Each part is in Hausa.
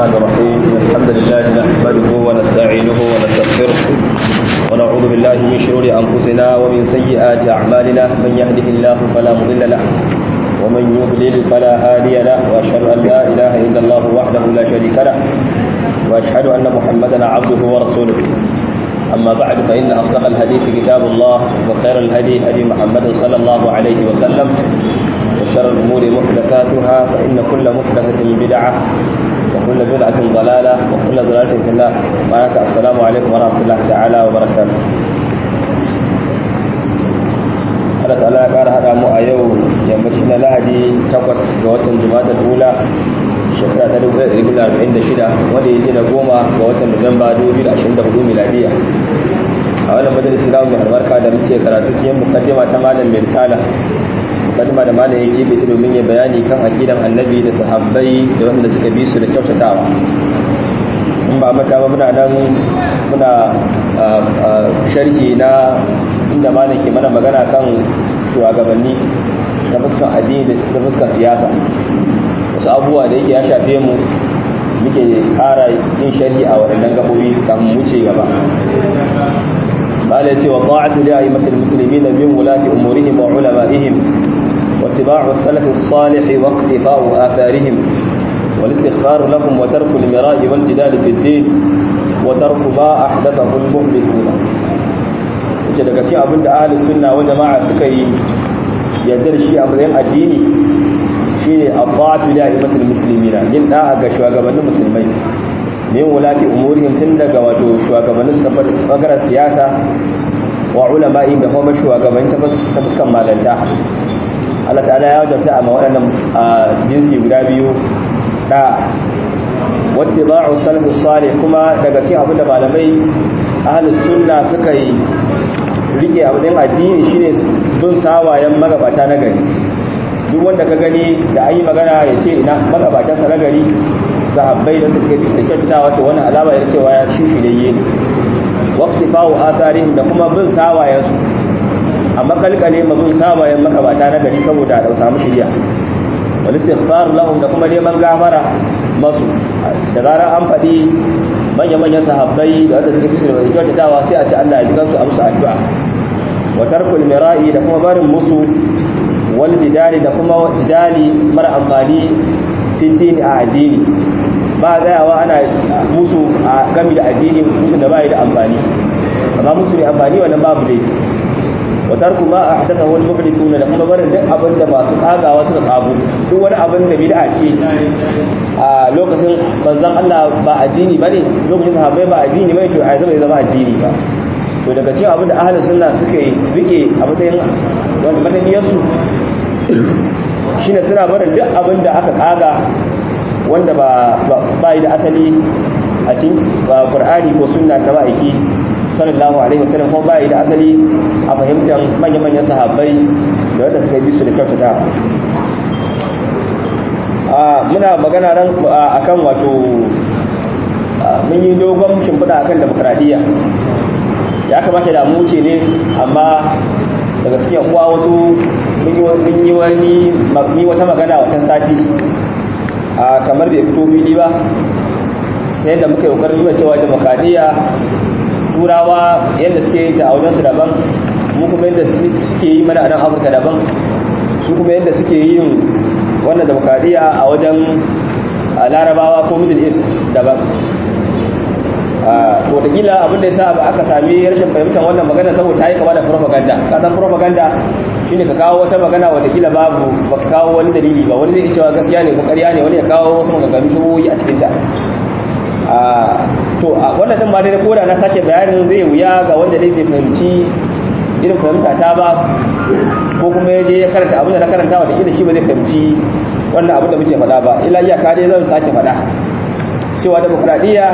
الرحمن الرحيم الحمد لله نحمده ونستعينه ونستغفره ونعوذ بالله من شرور أنفسنا ومن سيئات أعمالنا من يهده الله فلا مضل له ومن يضلل فلا هادي له وأشهد أن لا إله إلا الله وحده لا شريك له وأشهد أن محمدا عبده ورسوله أما بعد فإن أصدق الحديث كتاب الله وخير الهدي هدي محمد صلى الله عليه وسلم وشر الأمور محدثاتها فإن كل محدثة بدعة وكل بدعة ضلالة وكل ضلالة في النار معك السلام عليكم ورحمة الله تعالى وبركاته Allah ta'ala ya ƙara haɗa mu a yau yammaci na lahadi takwas ga watan juma'a ula shekara ta 1946 wanda ya jina goma ga watan nuwamba 2024 miladiya a wannan majalisi na mai albarka da muke karatu cikin mukaddima ta malam mai risala mukaddima da malam ya keɓe ta domin ya bayani kan aqidan annabi da sahabbai da wanda suka bi su da kyautatawa in ba mata ba muna nan muna sharhi na inda malam ke mana magana kan shugabanni ta fuskan addini da fuskan siyasa wasu abubuwa da yake ya shafe mu muke kara yin sharhi a waɗannan gaɓoɓi kafin wuce gaba bala ce wa ta'atu li a'immatil muslimin min wulati umurihim wa ulama'ihim wa ittiba'u salaf as-salih wa iqtifa'u atharihim wal istighfar lahum wa tarku al-mira'i wal jidal fi ad-din wa tarku ma ahdathahu al-muhlithun ce daga cikin abinda ahlus sunna wa jama'a suka yi yardar shi a matsayin addini shine afatu da imatul muslimina yin da'a ga shugabannin musulmai min wulati umurihim tun daga wato shugabannin su bangaren siyasa wa ulama'i da kuma shugabannin ta fuskan malanta Allah ta'ala ya wajabta a waɗannan jinsi guda biyu da wattiba'u salafus salih kuma daga cikin abin da malamai ahlus sunna suka yi rike abin addini shine bin sawayen magabata na gari duk wanda ka gani da an yi magana ya ce ina magabatansa na gari sahabbai da suka bi su da kyautatawa to wani alama ya cewa ya shi shirye ne waqti fawo atharihim da kuma bin sawayensu amma kalkale ma bin sawayen magabata na gari saboda da samu shirya wal istighfar lahum da kuma neman gafara masu da zarar an faɗi manya-manyan sahabbai da wanda suka fi su da kyautatawa sai a ce Allah ya ji kansu a musu addu'a wa tarkul mira'i da kuma barin musu wal jidali da kuma jidali mara amfani fiddini a addini ba tsayawa ana musu a gami da addini musu da bai da amfani amma musu ne amfani wannan babu dai wa tarku ma ahdatha wal muhdithuna da kuma barin duk abin da masu kagawa suka kago duk wani abin da bid'a ce a lokacin manzon Allah ba addini bane lokacin sahabbai ba addini bane to ai zama zama addini ba to daga cikin abin da ahlus sunna suka yi rike a matsayin mataniyarsu shine suna barin duk abin da aka kaga wanda ba yi da asali a cikin qur'ani ko sunna ta ma'aiki sallallahu alaihi wasallam ko ba yi da asali a fahimtar manya-manyan sahabbai da wanda suka bi su da kyautata muna magana ran akan wato mun yi dogon shimfiɗa akan demokradiyya ya kamata da mu ce ne amma daga cikin uwa wasu mun yi wani ni wata magana watan sati a kamar bai fito fili ba ta yadda muka yi kokarin nuna cewa demokradiyya turawa yadda suke yi ta a wajensu daban mu kuma yadda suke yi mana a nan afirka daban su kuma yadda suke yin wannan demokradiyya a wajen larabawa ko middle east daban to wataƙila abinda ya sa ba aka sami rashin fahimtar wannan magana saboda ta yi kama da propaganda kasan propaganda shine ka kawo wata magana wataƙila babu ba ka kawo wani dalili ba wani zai cewa gaskiya ne ko ƙarya ne wani ya kawo wasu maganganu shubuhi a cikinta to a wannan din ma dai ko da na sake bayanin zai wuya ga wanda dai bai fahimci irin fahimta ta ba ko kuma ya je ya karanta abin da na karanta wataƙila shi ba zai fahimci wannan abin da muke faɗa ba illa iyaka dai zan sake faɗa cewa demokradiyya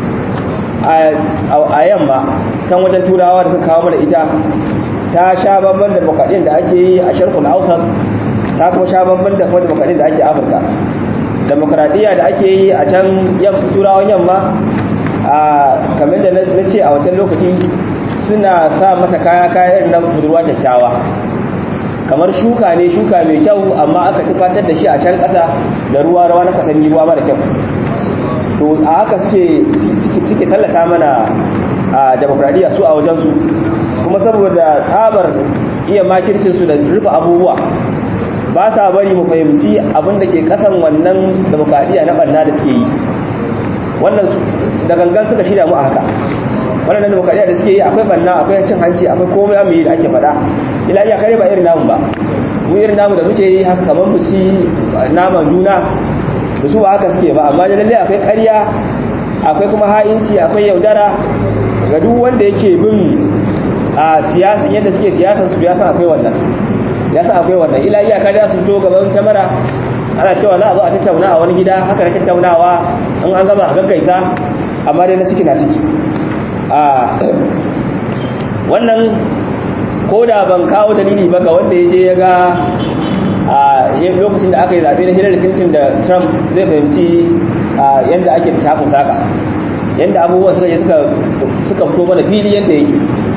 a yamma can wajen turawa da suka kawo mana ita ta sha babban da bukadin da ake yi a sharkul hausa ta kuma sha babban da kuma bukadin da ake afirka demokradiyya da ake yi a can turawan yamma a kamar da na ce a wancan lokaci suna sa mata kaya kayan na budurwa kyakkyawa kamar shuka ne shuka mai kyau amma aka tufatar da shi a can ƙasa da ruwa rawa na kasanni ruwa mara kyau to to a haka suke suke tallata mana a demokradiyya su a wajensu kuma saboda tsabar iya makircinsu da rufe abubuwa ba sa bari mu fahimci abin da ke kasan wannan demokradiyya na banna da suke yi wannan da gangan suka shirya mu a haka wannan demokradiyya da suke yi akwai banna akwai cin hanci akwai komai amma da ake faɗa ila iya kare ba irin namu ba mu irin namu da muke yi haka kamar mu ci naman juna da su ba haka suke ba amma da lalle akwai ƙarya akwai kuma ha'inci akwai yaudara ga duk wanda yake bin a siyasan yadda suke siyasan su ya san akwai wannan ya san akwai wannan ila iyaka da su to gaban kyamara ana cewa za a zo a tattauna a wani gida haka na tattaunawa in an gama a gaggaisa amma dai na ciki na ciki a wannan ko da ban kawo dalili ba ga wanda ya je ya ga a lokacin da aka yi zaɓe na hillary clinton da trump zai fahimci yadda ake takun saka yadda abubuwa suka je suka fito mana fili yadda yake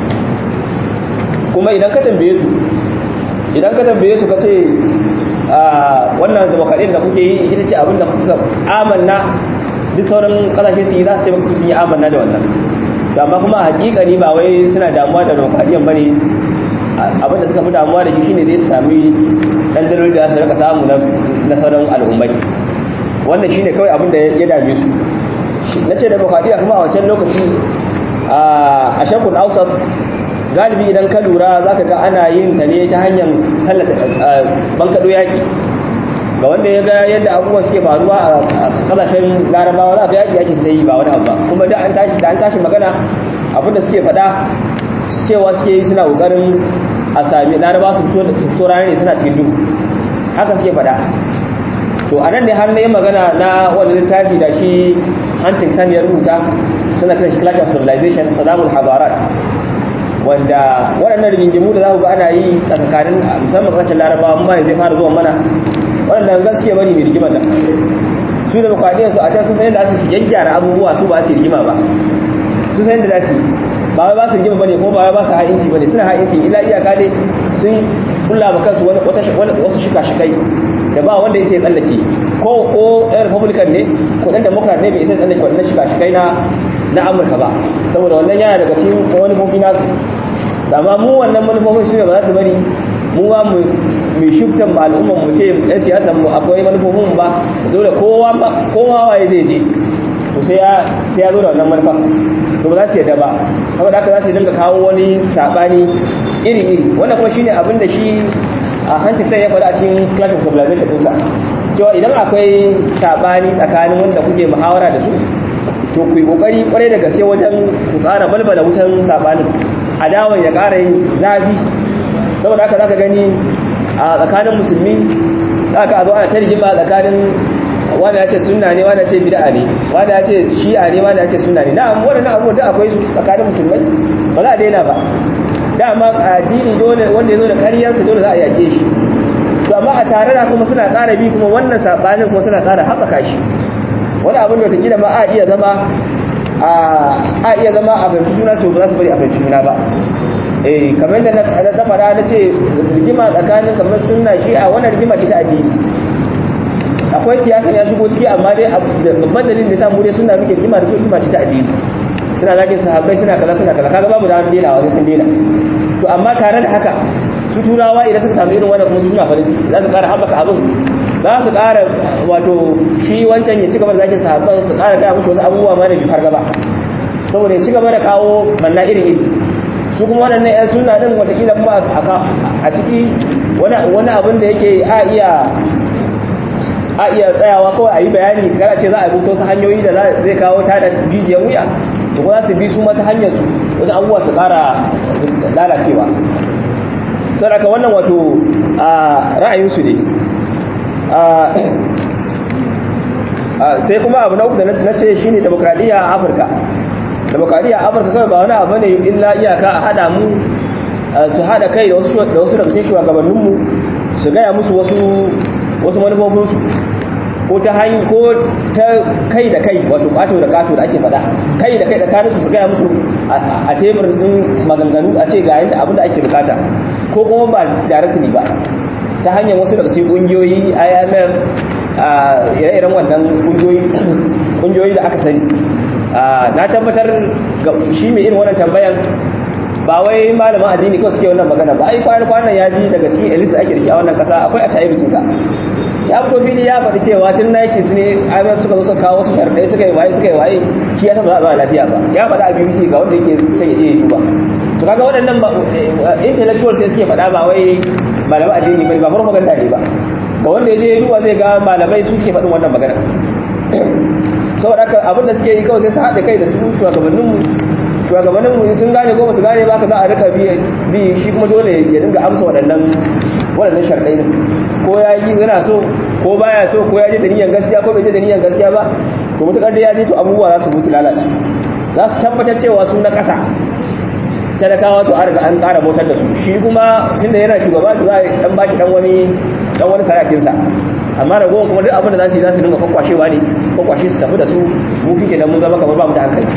kuma idan ka tambaye su idan ka tambaye su ka ce wannan demokradiyyar da kuke yi ita ce abin da kuka amanna duk sauran kasashe su yi za su ce maka sun yi amanna da wannan amma kuma hakikani ba wai suna damuwa da demokradiyyar bane abin da suka fi damuwa da shi shine zai sami dan daloli da su rika samu na sauran al'ummai wannan shine kawai abin da ya dame su na ce demokradiyya kuma a wancan lokaci a shakun ausar galibi idan ka lura za ka ga ana yin ta ne ta hanyar tallata bankaɗo yaƙi ga wanda ya ga yadda abubuwa suke faruwa a ƙasashen larabawa za ka yaƙi yaƙi ta yi ba wani abu ba kuma da an tashi magana abinda suke faɗa cewa suke yi suna ƙoƙarin a sami larabawa su fito ranar ne suna cikin duhu haka suke faɗa to a nan ne har na yi magana na wani littafi da shi huntington ya rubuta suna kiran shi clash of civilization salamul habarat wanda waɗannan rigingimu da za ku ga ana yi tsakanin musamman ƙasashen larabawa amma zai fara zuwa mana waɗannan gaskiya bari mai rigimar nan su da bukadiyar su a can sun san yadda su gyaggyara abubuwa su ba su rigima ba su san yadda za su ba wai ba su rigima bane ko ba wai ba su ha'inci bane suna ha'inci ila iyaka ne sun kulla ba kansu wasu shika-shikai da ba wanda ya sai tsallake ko ko ɗan republican ne ko ɗan democrat ne bai isa tsallake waɗannan shika-shikai na na amurka ba saboda wannan yana daga cikin wani manufofi nasu amma mu wannan manufofin shi ne ba za su bari mu ba mu mai shubtan ba al'umman mu ce ɗan siyasar mu akwai manufofin ba dole kowa kowa waye zai je to sai ya sai ya zo da wannan manufa to ba za su yadda ba saboda haka za su dinga kawo wani sabani iri iri wannan kuma shine abin da shi a Huntington ya faɗa a cikin Clash of Civilization ɗinsa cewa idan akwai sabani tsakanin wanda kuke muhawara da su to ku yi kokari kwarai da gaske wajen ku ƙara balbala wutan sabanin adawan ya ƙara yin zafi saboda haka zaka gani a tsakanin musulmi zaka zo ana ta rigima tsakanin wani ya ce sunna ne wani ya ce bid'a ne wani ya ce shi'a ne wani ya ce sunna ne na'am waɗannan abubuwan da akwai su tsakanin musulmai ba za a daina ba dama addini dole wanda ya zo da karyansa dole za a yaƙe shi to amma a tare da kuma suna ƙara bi kuma wannan sabanin kuma suna ƙara haɓaka shi wani abin da wataƙila ma a iya zama a iya zama a fahimci juna su ba za su bari a fahimci juna ba eh kamar da na fara na ce rigima tsakanin kamar sunna shi a wannan rigima ce ta addini akwai siyasa ya shigo ciki amma dai babban dalilin da samu dai suna muke rigima da su rigima ce ta addini suna zagin sahabbai suna kaza suna kaza kaga babu da an daina wajen sun daina to amma tare da haka su turawa idan suka samu irin wannan kuma su suna farin ciki za su ƙara haɓaka abin za su ƙara wato shi wancan ya ci gaba da zagin sahabban su ƙara gaya musu wasu abubuwa ma da bifar gaba saboda ya ci gaba da kawo manna iri iri su kuma waɗannan 'yan suna ɗin watakila kuma a ciki wani abin da yake a iya a iya tsayawa kawai a yi bayani kana ce za a rubuta wasu hanyoyi da zai kawo ta da jijiyar wuya to kuma za su bi su mata hanyar su wani abubuwa su ƙara lalacewa saboda wannan wato ra'ayinsu ne sai kuma abu na uku da na ce shine demokradiyya a afirka demokradiyya a afirka kawai ba wani abu ne illa iyaka a hada mu su hada kai da wasu daga cikin shugabanninmu su gaya musu wasu wasu manufofinsu ko ta hanyar ko ta kai da kai wato kato da kato da ake faɗa kai da kai tsakaninsu su gaya musu a tebur din maganganu a ce ga yadda abin da ake bukata ko kuma ba directly ba ta hanyar wasu daga cikin kungiyoyi IMF ire-iren wannan kungiyoyi da aka sani na tabbatar shi mai irin wannan tambayan ba wai malaman addini kawai suke wannan magana ba ai kwanan kwanan ya ji daga cikin elis da ake da shi a wannan kasa akwai a tayi bikinka ya fito fili ya faɗi cewa tun 90s ne IMF suka zo suka kawo wasu sharɗai suka yi waye suka yi waye shi ya san ba za a zama lafiya ba ya faɗa a BBC ga wanda yake son ya je ya duba to kaga waɗannan intellectuals sai suke faɗa ba wai malaman addini bane ba propaganda ne ba ga wanda ya je ya duba zai ga malamai su suke faɗin wannan magana saboda haka abin da suke yi kawai sai su haɗa kai da su shugabanninmu shugabanninmu sun gane ko su gane ba ka za a rika bi shi kuma dole ya dinga amsa waɗannan waɗannan sharɗai ko ya yi yana so ko baya so ko ya je da niyyar gaskiya ko bai je da niyyar gaskiya ba to mutukar da ya je to abubuwa za su musu lalace za su tabbatar cewa su na ƙasa talakawa to an riga an ƙara motar da su shi kuma tunda yana shugaba to za a dan bashi dan wani dan wani sarakinsa amma ragowar kuma duk abin da za su yi za su dinga kwakwashewa ne kwakwashe su tafi da su mu fi kenan mun zama kamar ba mu da hankali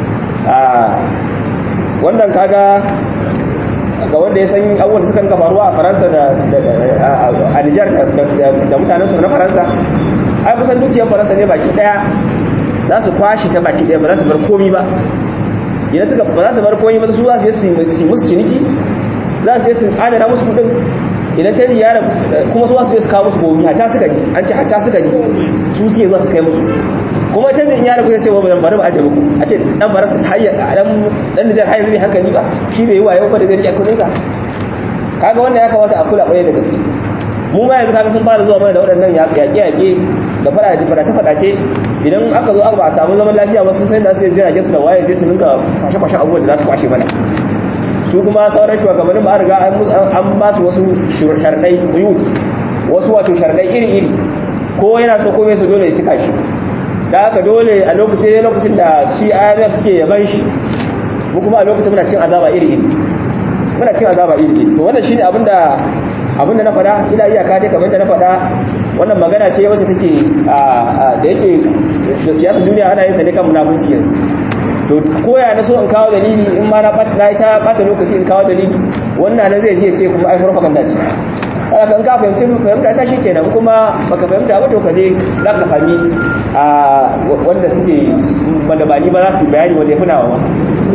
wannan kaga ga wanda ya san abubuwan da suka rinka faruwa a faransa da a nijar da mutanen su na faransa ai kusan dukiyar faransa ne baki daya za su kwashe ta baki daya ba za su bar komi ba idan suka ba za su bar komi ba su za su yi musu ciniki za su yi su adana musu kudin idan canji ya kuma su za su je su kawo musu gobe hata suka ji an ce hata suka ji su suke zuwa su kai musu kuma canjin ya rabu ya ce wa bari ba aje muku a ce dan barasa hayya dan dan Nijar hayya ne hankali ba shi bai yi wayo ba da zai rike kudin sa kaga wannan ya kamata a kula kwarai da gaske mu ma yanzu kaga sun fara zuwa mana da waɗannan yaƙe yaƙe da fadace fadace fadace idan aka zo aka ba a samu zaman lafiya ba sun san da su je jirage su da waye sai su ninka kwashe kwashe abubuwan da za su kwashe mana su kuma sauran shugabannin ba a riga an ba su wasu sharɗai buyut wasu wato sharɗai iri iri ko yana so ko bai so dole ya cika shi da haka dole a lokacin lokacin da shi IMF suke yaban shi mu kuma a lokacin muna cin azaba iri iri muna cin azaba iri iri to wannan shine abinda abinda na faɗa ila iyaka dai kamar da na faɗa wannan magana ce wacce take da yake siyasar duniya ana yin sa ne kan munafunci yanzu to koya na so in kawo dalili in ma na na ta bata lokaci in kawo dalili wannan nan zai ce ce kuma ai propaganda ce haka kan ka fahimci fahimta ta shi kenan kuma baka fahimta ba to ka je za ka fahimi a wanda suke wanda ba ni ba za su bayani wanda ya fi nawa ba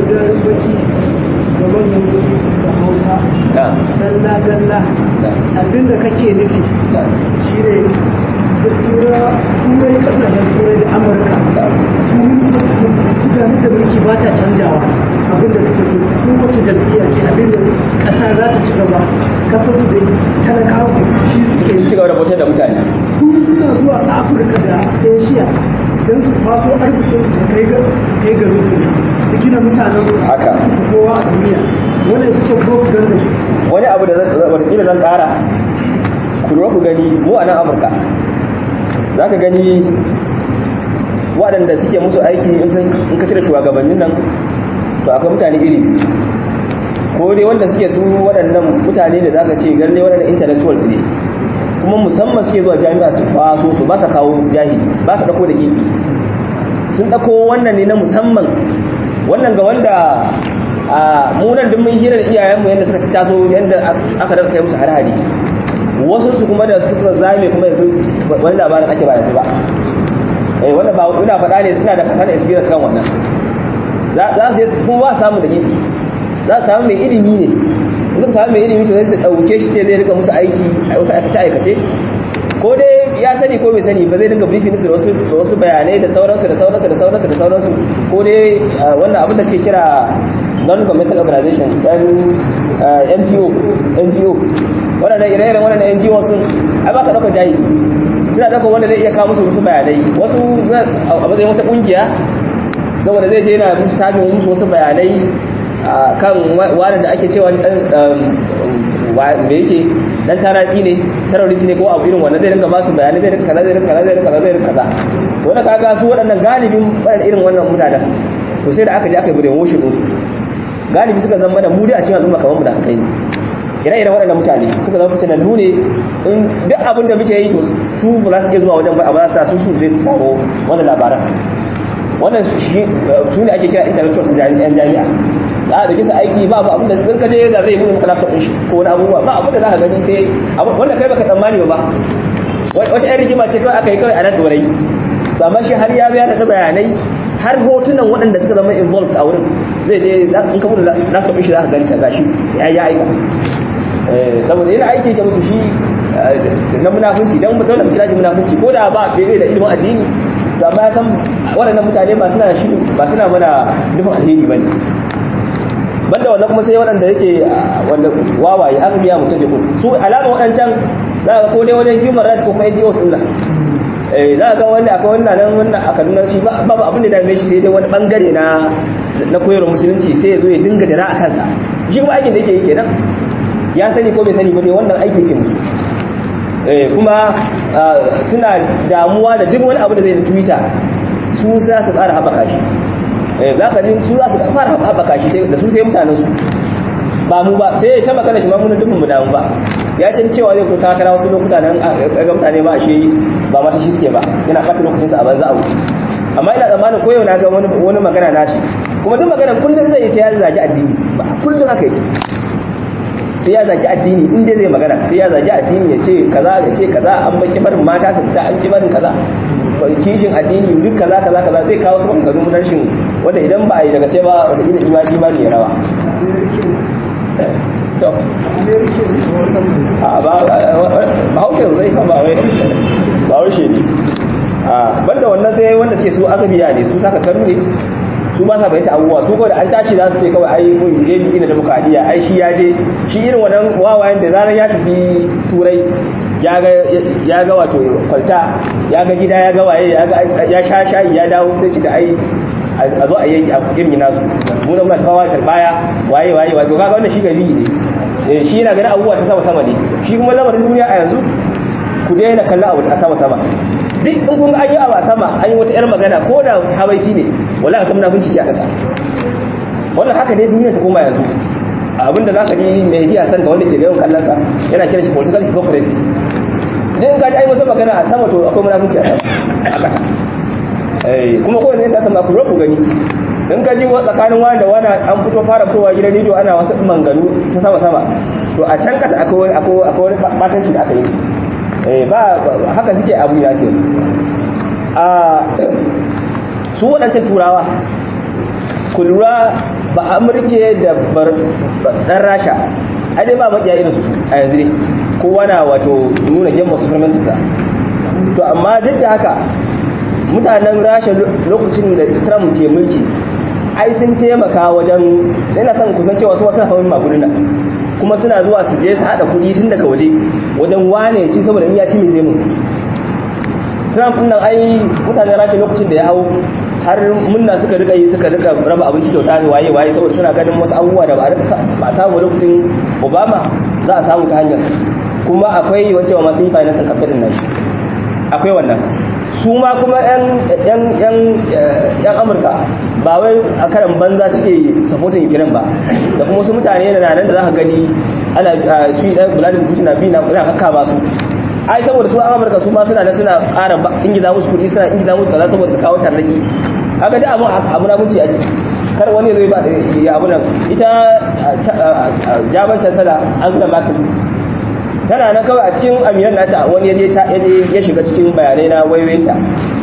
dalla dalla abinda kake nufi shi ne turai kasashen turai da amurka su gudanar da mulki ba ta canjawa abinda suke so kowace jam'iyya ce abinda ƙasa za ta ci gaba kasar su dai talakawa su shi suke ci gaba da bautar da mutane su suna zuwa afirka da asia don su kwaso arzikin su kai garin su su gina mutanen su Haka. su kowa a duniya wannan ita ce propaganda su wani abu da watakila zan kara ku lura ku gani mu a nan amurka za ka gani waɗanda suke musu aiki in sun in ka cire shugabannin nan to akwai mutane iri biyu. ko dai wanda suke su waɗannan mutane da za ka ce ganin waɗannan intellectuals ne kuma musamman suke zuwa jami'a su kwaso su ba sa kawo jahili ba sa ɗauko da gefe sun ɗauko wannan ne na musamman wannan ga wanda a munan duk mun hira da iyayenmu yadda suka taso yadda aka daga kai musu har-hari wasu su kuma da suka zame kuma yanzu wani labarin ake ba yanzu ba eh wanda ba ina faɗa ne ina da fasana experience kan wannan za su je kuma ba samu da gefe za su samu mai ilimi ne suka samu mai ilimi to sai su ɗauke shi sai zai rika musu aiki a wasu aikace aikace ko dai ya sani ko bai sani ba zai dinga briefing su da wasu da wasu bayanai da sauransu da sauransu da sauransu da sauransu ko dai wannan abin da ke kira non-governmental organization dan NGO NGO waɗannan ire-iren waɗannan NGO sun ai ba ka ɗauka jayi suna ɗauka wanda zai iya kawo musu wasu bayanai wasu a matsayin wata ƙungiya saboda zai je yana musu tabin musu wasu bayanai kan wani da ake cewa me yake dan taratsi ne terrorist ne ko abu irin wannan zai rinka ba su bayanai zai rinka kaza zai rinka kaza zai rinka kaza zai rinka kaza to wannan kaga su waɗannan galibin waɗannan irin wannan mutanen to sai da aka je aka yi brain washing ɗinsu galibi suka zama da mu dai a cikin al'umma kamar mu da kai ne ire-iren waɗannan mutane suka zama fitina nune in duk abin da muke yi to su ba za su iya zuwa wajen ba a ba sa su su zai samu wannan labaran wannan su ne ake kira intellectuals yan jami'a za a dauke su aiki ba abin da sun kaje da zai buɗe maka laptop ɗin shi ko wani abubuwa ba abin da za ka gani sai wanda kai baka tsammani ba wata yan rigima ce kawai aka yi kawai a nan dorai to amma shi har ya biya da bayanai har hotunan waɗanda suka zama involved a wurin zai je in ka bude laptop shi za ka ganta gashi ya yi aika saboda yana aiki ke musu shi na munafunci don mu dole mu kira shi munafunci ko da ba bai da ilimin addini to amma ya san waɗannan mutane ba suna shi ba suna mana nufin alheri bane banda wannan kuma sai waɗanda yake wanda wawaye aka biya mutum ke su alama waɗancan za ka ko dai wajen human rights ko kuma NGO sun nan eh za ka wanda akwai wannan nan wannan a Kaduna shi ba babu abin da dame shi sai dai wani bangare na na koyarwar musulunci sai ya zo ya dinga dira a kansa shi kuma aikin da yake yi kenan ya sani ko bai sani ba dai wannan aiki ke musu eh kuma suna damuwa da duk wani abu da zai da Twitter su za su ƙara haɓaka shi za ka ji su za su fara haɓaka shi da su sai mutanen su ba mu ba sai ta magana shi ma mun dukkan mu damu ba ya ce cewa zai fito takara wasu lokuta nan ga mutane ba shi ba mata shi suke ba yana fata lokacin sa a banza abu amma ina tsammanin koyo na ga wani wani magana nashi kuma duk magana kullun zai sai ya zagi addini ba kullun haka yake sai ya zagi addini in dai zai magana sai ya zagi addini ya ce kaza ya ce kaza an baki barin mata su fita an ki barin kaza kishin addini duk kaza kaza kaza zai kawo su maganganu rashin wanda idan ba a yi daga sai ba wata ila imani imani ya rawa to a ba ba haushe zai kan ba wai ba haushe ne a banda wannan sai wanda suke su aka biya ne su saka karu ne su ba sa bayyana abubuwa su kawai da an tashi za su ce kawai ai mun je bi ina demokradiya ai shi ya je shi irin wannan wawayen da zaran ya tafi turai ya ga wato kwalta ya ga gida ya ga waye ya sha shayi ya dawo sai ci da ai a zo a yi a girmi nasu mu da muna tafawa baya waye waye wato kaga wannan shi gari ne shi yana ganin abubuwa ta sama sama ne shi kuma lamarin duniya a yanzu ku daina kallon abu ta sama sama duk in kun ga an yi abu a sama an yi wata yar magana ko da habaici ne wallahi ta munafunci ce a kasa wannan haka ne duniya ta koma yanzu abinda za ka ji mai hidiya santa wanda ke gayon kallonsa yana kiran shi political hypocrisy idan ka ji ai wasu magana a sama to akwai munafunci a ƙasa kuma ko ne sai sama ku ku gani in ka ji tsakanin wani da wani an fito fara fitowa gidan rediyo ana wasu manganu ta sama sama to a can ƙasa akwai akwai akwai batanci da aka yi eh ba haka suke abu ya ce a su waɗancan turawa ku lura ba amurke da ɗan rasha a dai ba maƙiya irin su a yanzu ne kowa na wato nuna gemma supremacy sa to amma duk da haka mutanen rasha lokacin da trump ke mulki ai sun taimaka wajen yana son kusan cewa su wasu hawan maguduna kuma suna zuwa su je su haɗa kuɗi tun daga waje wajen wane ci saboda in ya ci mai zai mun trump nan ai mutanen rasha lokacin da ya hau har munna suka rika yi suka rika raba abinci kyauta waye waye saboda suna ganin wasu abubuwa da ba a samu lokacin obama za a samu ta hanyar kuma akwai wancewa masu yi financing campaign nan akwai wannan su ma kuma yan amurka ba wai a karan banza suke supporting ukraine ba da kuma wasu mutane da nan da za ka gani ana shi dan vladimir putin na bi na kakka ba su ai saboda su amurka su ma suna da suna ƙara ingiza musu kuɗi suna ingiza musu kaza saboda su kawo tarnaki haka da abu abu na kunci ake kar wani zai ba ya abu nan ita jaman cancela angela merkel tana nan kawai a cikin amiran nata wani ya ya shiga cikin bayanai na waiwayinta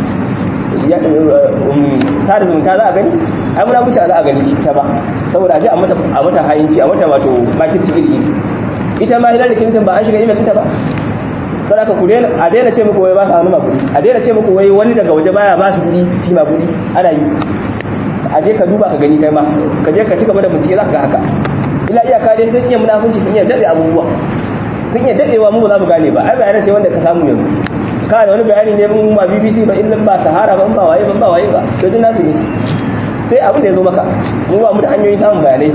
sada zumunta za a gani ai muna wuce za a gani ta ba saboda a ce a mata hayinci a mata wato makirci iri iri ita ma hillary clinton ba an shiga email ɗinta ba sadaka ku daina a daina ce muku wai ba ka wani makudi a daina ce muku wai wani daga waje baya ba su kudi shi makudi ana yi a je ka duba ka gani kai ma ka je ka ci gaba da bincike za ka ga haka ila iyaka dai sun iya munafunci sun iya daɗe abubuwa sun iya daɗewa mu ba za mu gane ba ai bayanan sai wanda ka samu yanzu ka da wani bayani ne mun ba BBC ba in ba Sahara ba in ba waye ba ba waye ba to din nasu ne sai abin da ya zo maka mu ba mu da hanyoyin samun bayanai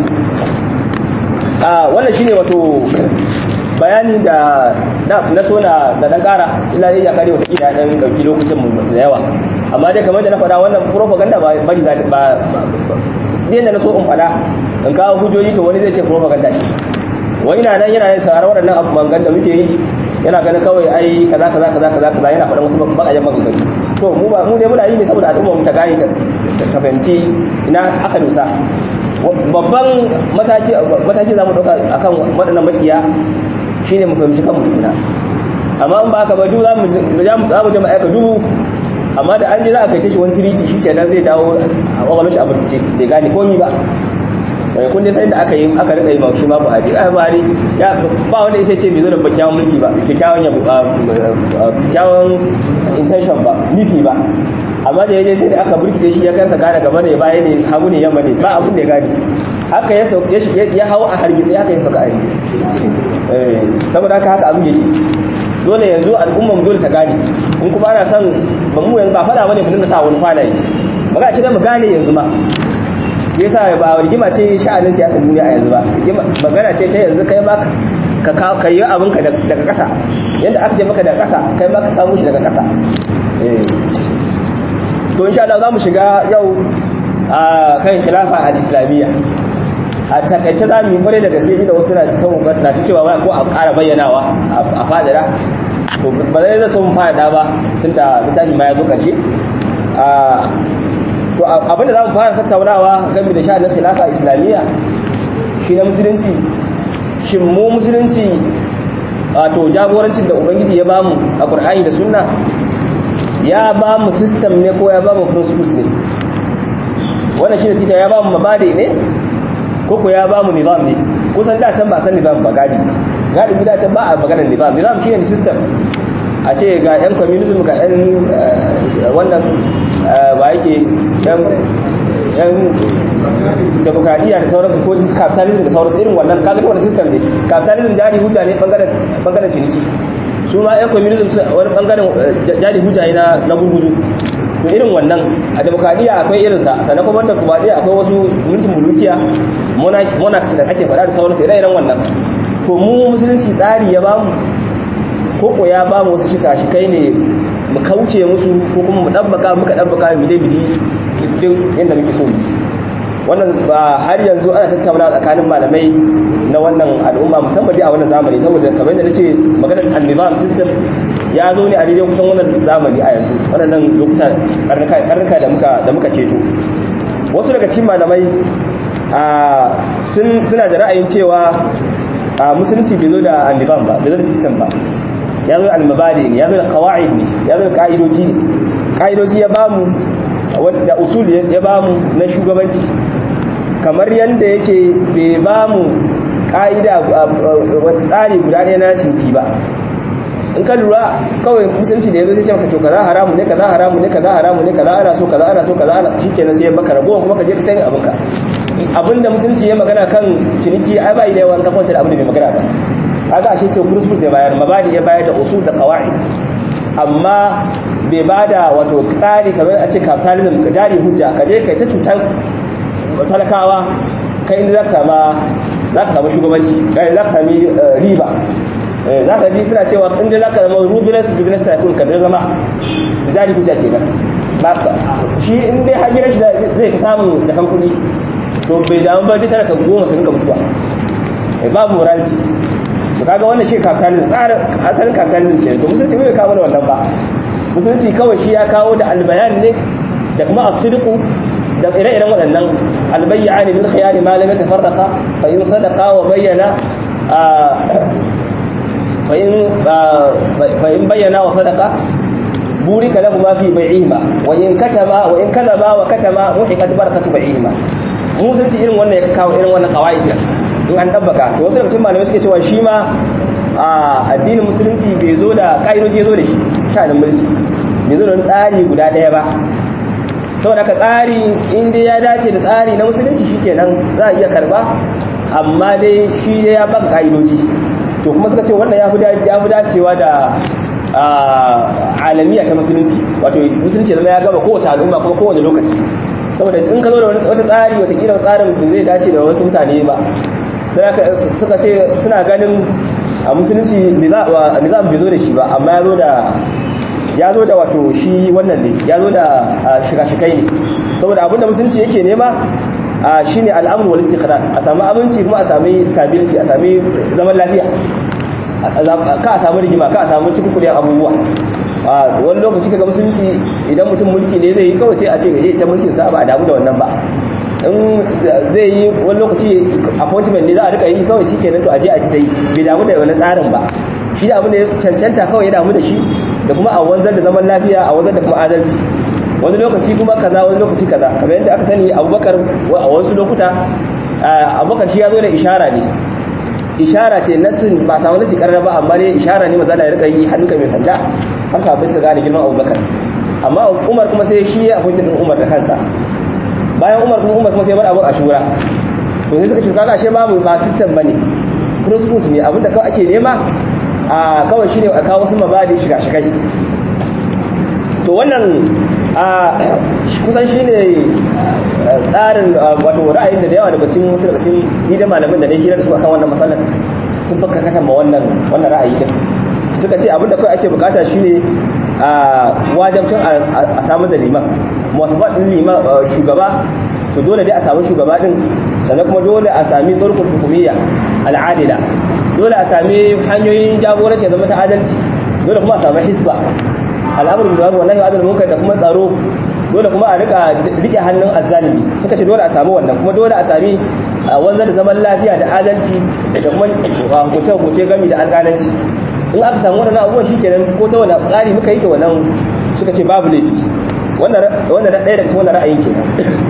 a wannan shine wato bayani da na so na da dan kara illa ya kare wata kila dan dauki lokacin mu da yawa amma dai kamar da na faɗa wannan propaganda ba bari za ta ba da na so in faɗa in kawo hujjoji to wani zai ce propaganda ce wani na nan yana yin sauraron waɗannan abubuwan da muke yi yana ganin kawai ai kaza kaza kaza kaza kaza yana faɗan wasu bakajen maganganu to mu ba mu dai muna yi ne saboda al'umma mu ta gane ta fahimci ina aka dosa babban mataki mataki zamu dauka akan waɗannan makiya shine mu fahimci kanmu tukuna amma in ba haka ba duk za mu za mu je mu aika dubu amma da an je za a kai shi wani tiriti shi kenan zai dawo a kwakwalwar shi a burkice bai gane komi ba kun dai sai da aka yi aka rika yi ma shi ma Buhari ai Buhari ya ba wanda sai ce bai zo da kyakkyawan mulki ba kyakkyawan yabo kyakkyawan intention ba nufi ba amma da yaje sai da aka burkice shi ya kansa gane gaba ne baya ne hagu ne yamma ne ba abun da ya gane haka ya sauke ya hawo a hargitsi haka ya sauka a hargitsi eh saboda haka haka abin yake dole yanzu al'umma mu dole ta gane in kuma ana son ba mu yanzu ba fada bane mu dinga sa wani kwanaye ba ga ce da mu gane yanzu ma yasa ba rigima ce sha'anin siyasar duniya a yanzu ba magana ce ta yanzu kai ma ka ka yi abin ka daga ƙasa yadda aka ce maka daga ƙasa kai ma ka samu shi daga ƙasa to insha Allah za mu shiga yau a kan khilafa al-islamiyya a takaice za mu yi kwarai da gaske da wasu na ta na cewa ko a ƙara bayyanawa a fadira to ba zai zai so mu fada ba tunda littafi ma ya zo ƙarshe to abinda za mu fara tattaunawa game da sha'anin khilafa islamiyya shi na musulunci shin mu musulunci wato jagorancin da ubangiji ya bamu a qur'ani da sunna ya bamu system ne ko ya bamu principles ne wannan shi ne suke ya bamu mabadi ne ko ko ya bamu nizam ne kusan da can ba san nizam ba gadi gadi da can ba a maganar nizam nizam shi ne system a ce ga 'yan communism ga 'yan wannan ba yake 'yan demokradiyya da sauransu ko capitalism da sauransu irin wannan kaga wani system ne capitalism jari hujja ne bangaren ciniki su ma 'yan communism wani bangaren jari hujja ne na gurguzu to irin wannan a demokradiyya akwai irinsa sannan kuma da demokradiyya akwai wasu mulkin mulukiya monarchs da ake faɗa da sauransu ire-iren wannan to mu musulunci tsari ya bamu koko ya ba mu wasu shika-shikai ne mu kauce musu ko kuma mu ɗabbaka muka ɗabbaka mu je bidi din yadda muke so wannan ba har yanzu ana tattauna tsakanin malamai na wannan al'umma musamman dai a wannan zamani saboda kamar yadda nace maganar an-nizam system ya zo ne a daidai kusan wannan zamani a yanzu waɗannan lokuta karnuka da muka da muka ceto wasu daga cikin malamai suna da ra'ayin cewa musulunci bai zo da an-nizam ba bai zo da system ba ya zo al-mabadi ne ya zo da qawaid ne ya zo da ka'idoji ne ka'idoji ya bamu wanda usul ya bamu na shugabanci kamar yanda yake bai bamu ka'ida tsari guda ɗaya na cinki ba in ka lura kawai musulunci da ya zo sai ce maka to kaza haramu ne kaza haramu ne kaza haramu ne kaza ana so kaza ana so kaza ana shikenan sai baka ragowa kuma ka je ka tayi abinka abinda musulunci ya magana kan ciniki ai bai da yawan kafanta da abin da bai magana ba kaga ashe ce principles ya bayar mabadi ya bayar da usul da qawaid amma bai bada wato tsari kamar a ce capitalism ka jari hujja ka je kai ta cutar talakawa kai inda zaka sama zaka samu shugabanci kai zaka sami riba zaka ji suna cewa inda zaka zama ruthless business tycoon ka zama jari hujja kenan shi in dai har gidan shi zai ta samu jakan kuɗi to bai damu ba duk talaka goma su rinka mutuwa babu morality to kaga wannan shi capitalism tsarin asalin capitalism ke to musulunci bai kawo wannan ba musulunci kawai shi ya kawo da albayan ne da kuma as-sidqu da ire-iren waɗannan albayyani bil khiyari ma lam yatafarraqa fa in sadaqa wa bayyana fa in fa in bayyana wa sadaqa burika lahu ma fi bai'ihima wa in katama wa in kadaba wa katama muhiqat barakatu bai'ihima musulunci irin wannan ya kawo irin wannan qawaid in an dabbaka to wasu daga cikin malamai suke cewa shi ma a addinin musulunci bai zo da ka'idoji ya zo da shi sha'anin mulki bai zo da wani tsari guda ɗaya ba saboda ka tsari in dai ya dace da tsari na musulunci shikenan za a iya karba amma dai shi dai ya baka ka'idoji to kuma suka ce wannan ya fi dacewa da alamiya ta musulunci wato musulunci zama ya gaba kowace al'umma kuma kowane lokaci saboda in ka zo da wata tsari watakila tsarin zai dace da wasu mutane ba suka ce suna ganin a musulunci nizam bai zo da shi ba amma ya zo da ya zo da wato shi wannan ne ya zo da shiga-shikai ne saboda abinda musulunci yake nema shi ne al'amur wal istiqrar a sami aminci kuma a sami stability a sami zaman lafiya ka a samu rigima ka a samu cikin abubuwa wani lokaci kaga musulunci idan mutum mulki ne zai yi kawai sai a ce ya ta mulkin sa ba a damu da wannan ba in zai yi wani lokaci appointment ne za a rika yi kawai shi kenan to aje a ta yi bai damu da wani tsarin ba shi da abin da ya cancanta kawai ya damu da shi da kuma a wanzar da zaman lafiya a wanzar da kuma adalci wani lokaci kuma kaza wani lokaci kaza kamar yadda aka sani abubakar a wasu lokuta abubakar shi ya zo da ishara ne ishara ce nasin ba samu nasi karara ba amma dai ishara ne maza da ya rika yi hannunka mai sanda har sabai suka gane girman abubakar amma umar kuma sai shi ya appointed din umar da kansa bayan umar kuma umar kuma sai bar abu a shura to sai suka ce kaga ashe babu ba system bane principles ne abinda kawai ake nema a kawai shine a kawo wasu mabadi shiga shigai to wannan a kusan shine tsarin wato ra'ayin da yawa daga cikin wasu daga cikin ni da malamin da na hira da su akan wannan matsalar sun baka kaka ma wannan wannan ra'ayi din suka ce abinda kawai ake bukata shine a wajabcin a samu da liman muwasafa din liman shugaba to dole dai a samu shugaba din sannan kuma dole a sami turkul hukumiyya al'adila dole a sami hanyoyin jagoranci zama ta adalci dole kuma a sami hisba al'amur bil ma'ruf wallahi adal munkar da kuma tsaro dole kuma a rika rike hannun azzalimi suka ce dole a sami wannan kuma dole a sami wanzar da zaman lafiya da adalci da kuma hukunce-hukunce gami da alƙalanci in aka samu wannan abubuwan shi kenan ko ta wani tsari muka yi ta wannan suka ce babu laifi wannan ɗaya daga cikin wannan ra'ayin kenan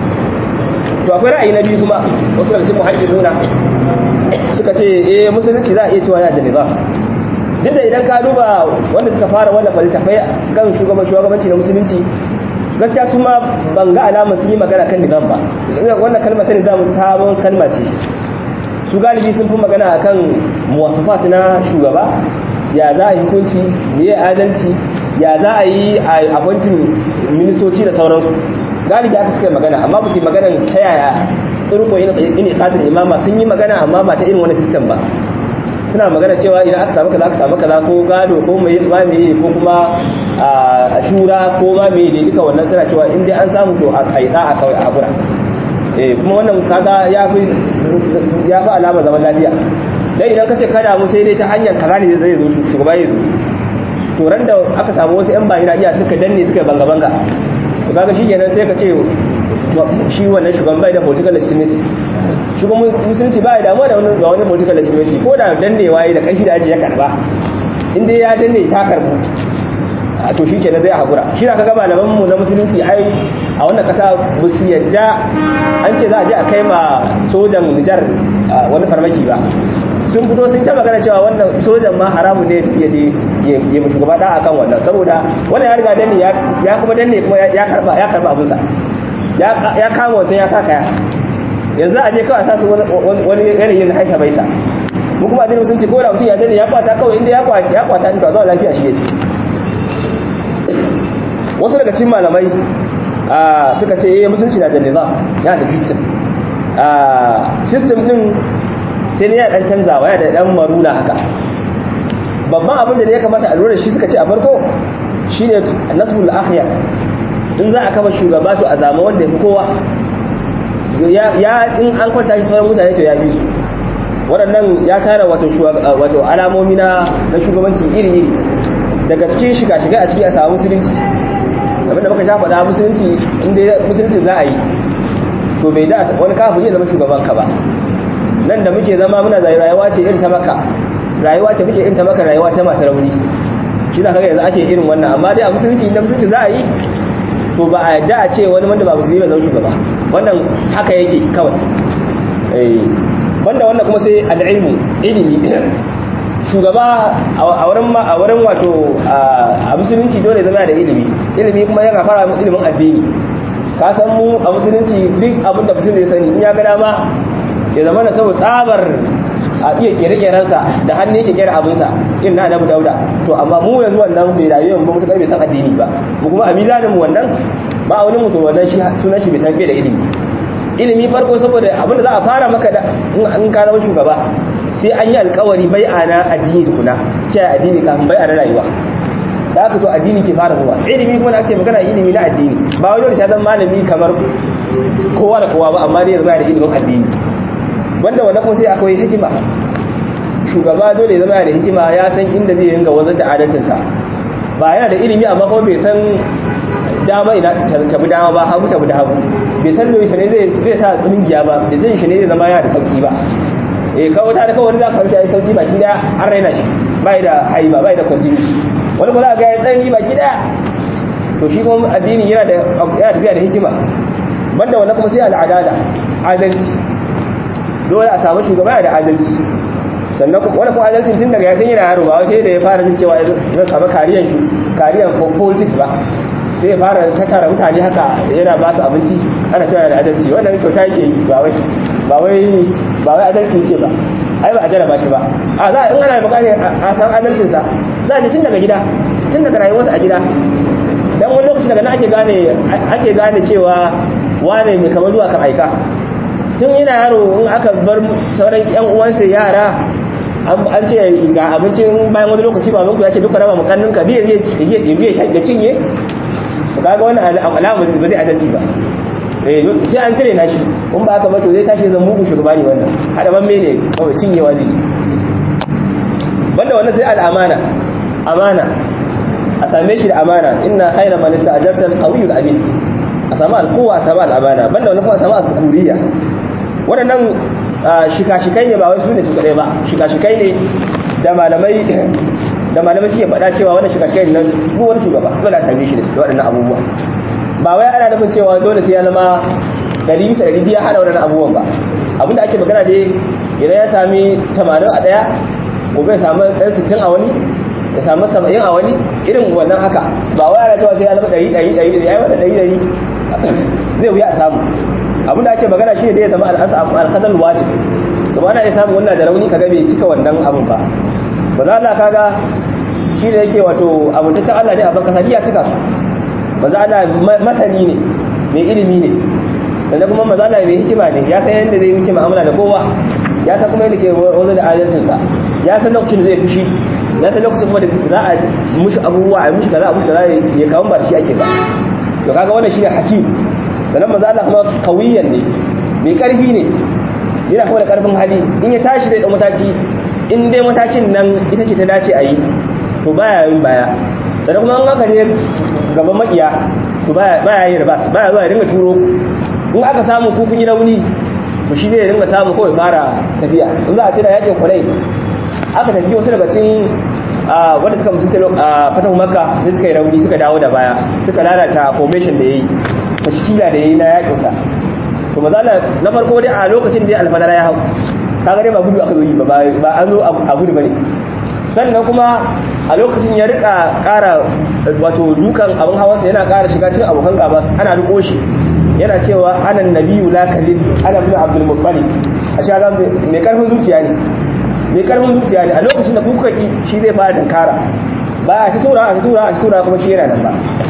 to akwai ra'ayi na biyu kuma wasu daga cikin muhaddithuna suka ce eh musulunci za a iya cewa yana da nizam duk da idan ka duba wanda suka fara wallafa littafai kan shugaban shugabanci na musulunci gaskiya su ma ban ga alamar sun yi magana kan nizam ba wannan kalmar ta nizam sabon kalma ce su galibi sun fi magana akan muwasafat na shugaba ya za a yi hukunci me ya adalci ya za a yi a appointing ministoci da sauransu galibi aka suka magana amma ba su yi magana ta yaya turko yin iqadul imama sun yi magana amma ba ta irin wani system ba suna magana cewa idan aka samu kaza aka samu kaza ko gado ko mai ma me ko kuma a shura ko ma me ne duka wannan suna cewa in dai an samu to a kaida a kawai a hakura eh kuma wannan kaga ya fi ya fi alama zaman lafiya dan idan ka ce kada mu sai dai ta hanyar kaza ne zai zo shugaba ya zo to ran da aka samu wasu yan bayi iya suka danne suka banga banga to kaga shi kenan sai ka ce shi wannan shugaban bai da political legitimacy shugaban musulunci ba ya damuwa da wani ga wani political legitimacy ko da dannewa yi da ƙarfi da aji ya karba in dai ya danne ta karbu a to shi kenan zai haƙura shi da kaga malaman mu na musulunci ai a wannan ƙasa ba su yadda an ce za a je a kai ma sojan Nijar wani farmaki ba sun fito sun ta magana cewa wannan sojan ma haramun ne ya je ya mu shugaba da akan wannan saboda wannan ya riga danne ya kuma danne kuma ya karba ya karba abinsa ya kama wancan ya sa kaya yanzu a je kawai a sa su wani yanayin haisa baisa mu kuma addinin musulunci ko da mutum ya danne ya kwata kawai inda ya kwata in to zuwa lafiya shi yake wasu daga cikin malamai suka ce eh musulunci na da nizam yana da system system din sai ne ya dan canzawa ya da dan maruna haka babban abin da ne ya kamata a lura shi suka ce a farko shine nasbul akhyar in za a kama shugaba to a zama wanda ya fi kowa ya in an kwanta shi sauran mutane to ya bi su waɗannan ya tara wato alamomi na shugabanci iri-iri daga cikin shiga-shiga a ciki a samu musulunci abinda muka sha faɗa musulunci inda musulunci za a yi to bai da wani kafin ya zama shugaban ka ba nan da muke zama muna zai rayuwa ce irin ta maka rayuwa ce muke irin ta maka rayuwa ta masu rauni shi za ka ga yanzu ake irin wannan amma dai a musulunci inda musulunci za a yi to ba a yadda a ce wani wanda ba musulmi ba zama shugaba wannan haka yake kawai banda wannan kuma sai al'ilmu ilimi shugaba a wurin a wurin wato a musulunci dole zama da ilimi ilimi kuma yana fara ilimin addini ka san mu a musulunci duk abin da mutum ya sani in ya ga dama ya zama da saboda tsabar a iya kere-kerensa da hannu yake kera abinsa irin na annabi dauda to amma mu yanzu wannan bai rayu ba mutum bai san addini ba mu kuma a mizanin mu wannan ba wani mutum wannan shi sunan shi bai san bai da ilimi ilimi farko saboda abin da za a fara maka da in ka zama shugaba sai an yi alkawari bai'a na addini tukuna kiyaye addini kafin bai'a na rayuwa da haka to addini ke fara zuwa ilimi kuma da ake magana ilimi na addini ba wani wanda ta zama malami kamar kowa da kowa ba amma dai zama da ilimin addini wanda wannan kuma sai akwai hikima shugaba dole zama da hikima ya san inda zai ringa wazar da adalcinsa ba yana da ilimi amma kuma bai san dama ina ta bi dama ba hagu ta bi da hagu bai san da shi ne zai sa tsingiya ba bai san shi ne zai zama yana da sauki ba eh kawai ta da kawai za ka kauce ai sauki baki da an raina shi bai da haiba bai da kwanjini wani ba za ga ya tsanani baki daya to shi kuma addini yana da yana tafiya da hikima banda wannan kuma sai al'adala adalci dole a samu shugaba da adalci sannan wani kuma adalcin tun daga yakin yana yaro ba sai da ya fara jin cewa zan samu kariyan shi kariyan politics ba sai ya fara tattara mutane haka yana ba su abinci ana cewa da adalci wannan kyauta yake yi ba wai ba wai ba wai adalci yake ba ai ba a jaraba shi ba a za in ana bukatar a san adalcin sa za a ji tun daga gida tun daga rayuwarsa a gida dan wani lokaci daga nan ake gane ake gane cewa wane mai kamar zuwa kan aika tun yana yaro in aka bar sauran yan uwansa yara an ce ga abincin bayan wani lokaci ba ya ce duka raba mukannin ka biya zai biya da cinye kaga wannan alama ba zai adalci ba eh sai an tare na shi in ba aka ba to zai tashi zan mugu shugaba ne wannan hada ban mene kawai cinyewa zai banda wannan sai al'amana amana a same shi da amana inna khayra man ista'jarta al-qawiyyu al-amin a samu al-quwwa a samu al-amana banda wannan kuma a samu al-tukuriyya waɗannan shika-shikai ne ba wai su ne su kaɗai ba shika-shikai ne da malamai da malamai suke faɗa cewa wannan shika-shikai nan duk wani shugaba dole a same shi da waɗannan abubuwa ba wai ana nufin cewa dole sai ya zama ɗari bisa ɗari ya hana waɗannan abubuwan ba abinda ake magana dai idan ya sami tamanin a ɗaya gobe ya samu ɗan sittin a wani ya samu saba'in a wani irin wannan haka ba wai ana cewa sai ya zama ɗari ɗari ɗari ya yi wata ɗari ɗari zai wuya a samu abinda ake magana shi ne dai ya zama alƙadar wajib kuma ana iya samun wannan da rauni kaga bai cika wannan abin ba ba za Allah kaga shi da yake wato abuntaccen Allah ne a ban kasa ya cika su ba za Allah masani ne mai ilimi ne sannan kuma maza Allah mai hikima ne ya san yadda zai wuce mu'amala da kowa ya san kuma yadda ke wanzu da adalcinsa ya san lokacin da zai fushi ya san lokacin kuma da za a mushi abubuwa a mushi kaza a mushi kaza ya kawo ba da shi ake ba to kaga wannan shi ne hakim sannan maza Allah kuma kawiyan ne mai karfi ne yana kuma da karfin hali in ya tashi da mataki in dai matakin nan ita ce ta dace a yi to baya yin baya sannan kuma an aka ne gaban makiya to baya yin rabas baya zuwa ya dinga turo in aka samu kukun yi rauni to shi zai dinga samu kawai fara tafiya in za a tira yakin kwanai aka tafi wasu daga cikin wanda suka musulta a fatahu makka sai suka yi rauni suka dawo da baya suka lalata formation da ya yi tashkila da ya yi na yakinsa to mazala na farko dai a lokacin da alfadara ya hau kaga dai ba gudu aka yi ba ba an zo a gudu bane sannan kuma a lokacin ya rika kara wato dukan abin hawansa yana kara shiga cikin abokan gaba ana riko shi yana cewa anan nabiyyu la kadhib ana ibn abdul muttalib a shaga mai karfin zuciya ne mai karfin zuciya ne a lokacin da kuka ki shi zai fara tankara ba a ta tura a ta tura a ta tura kuma shi yana nan ba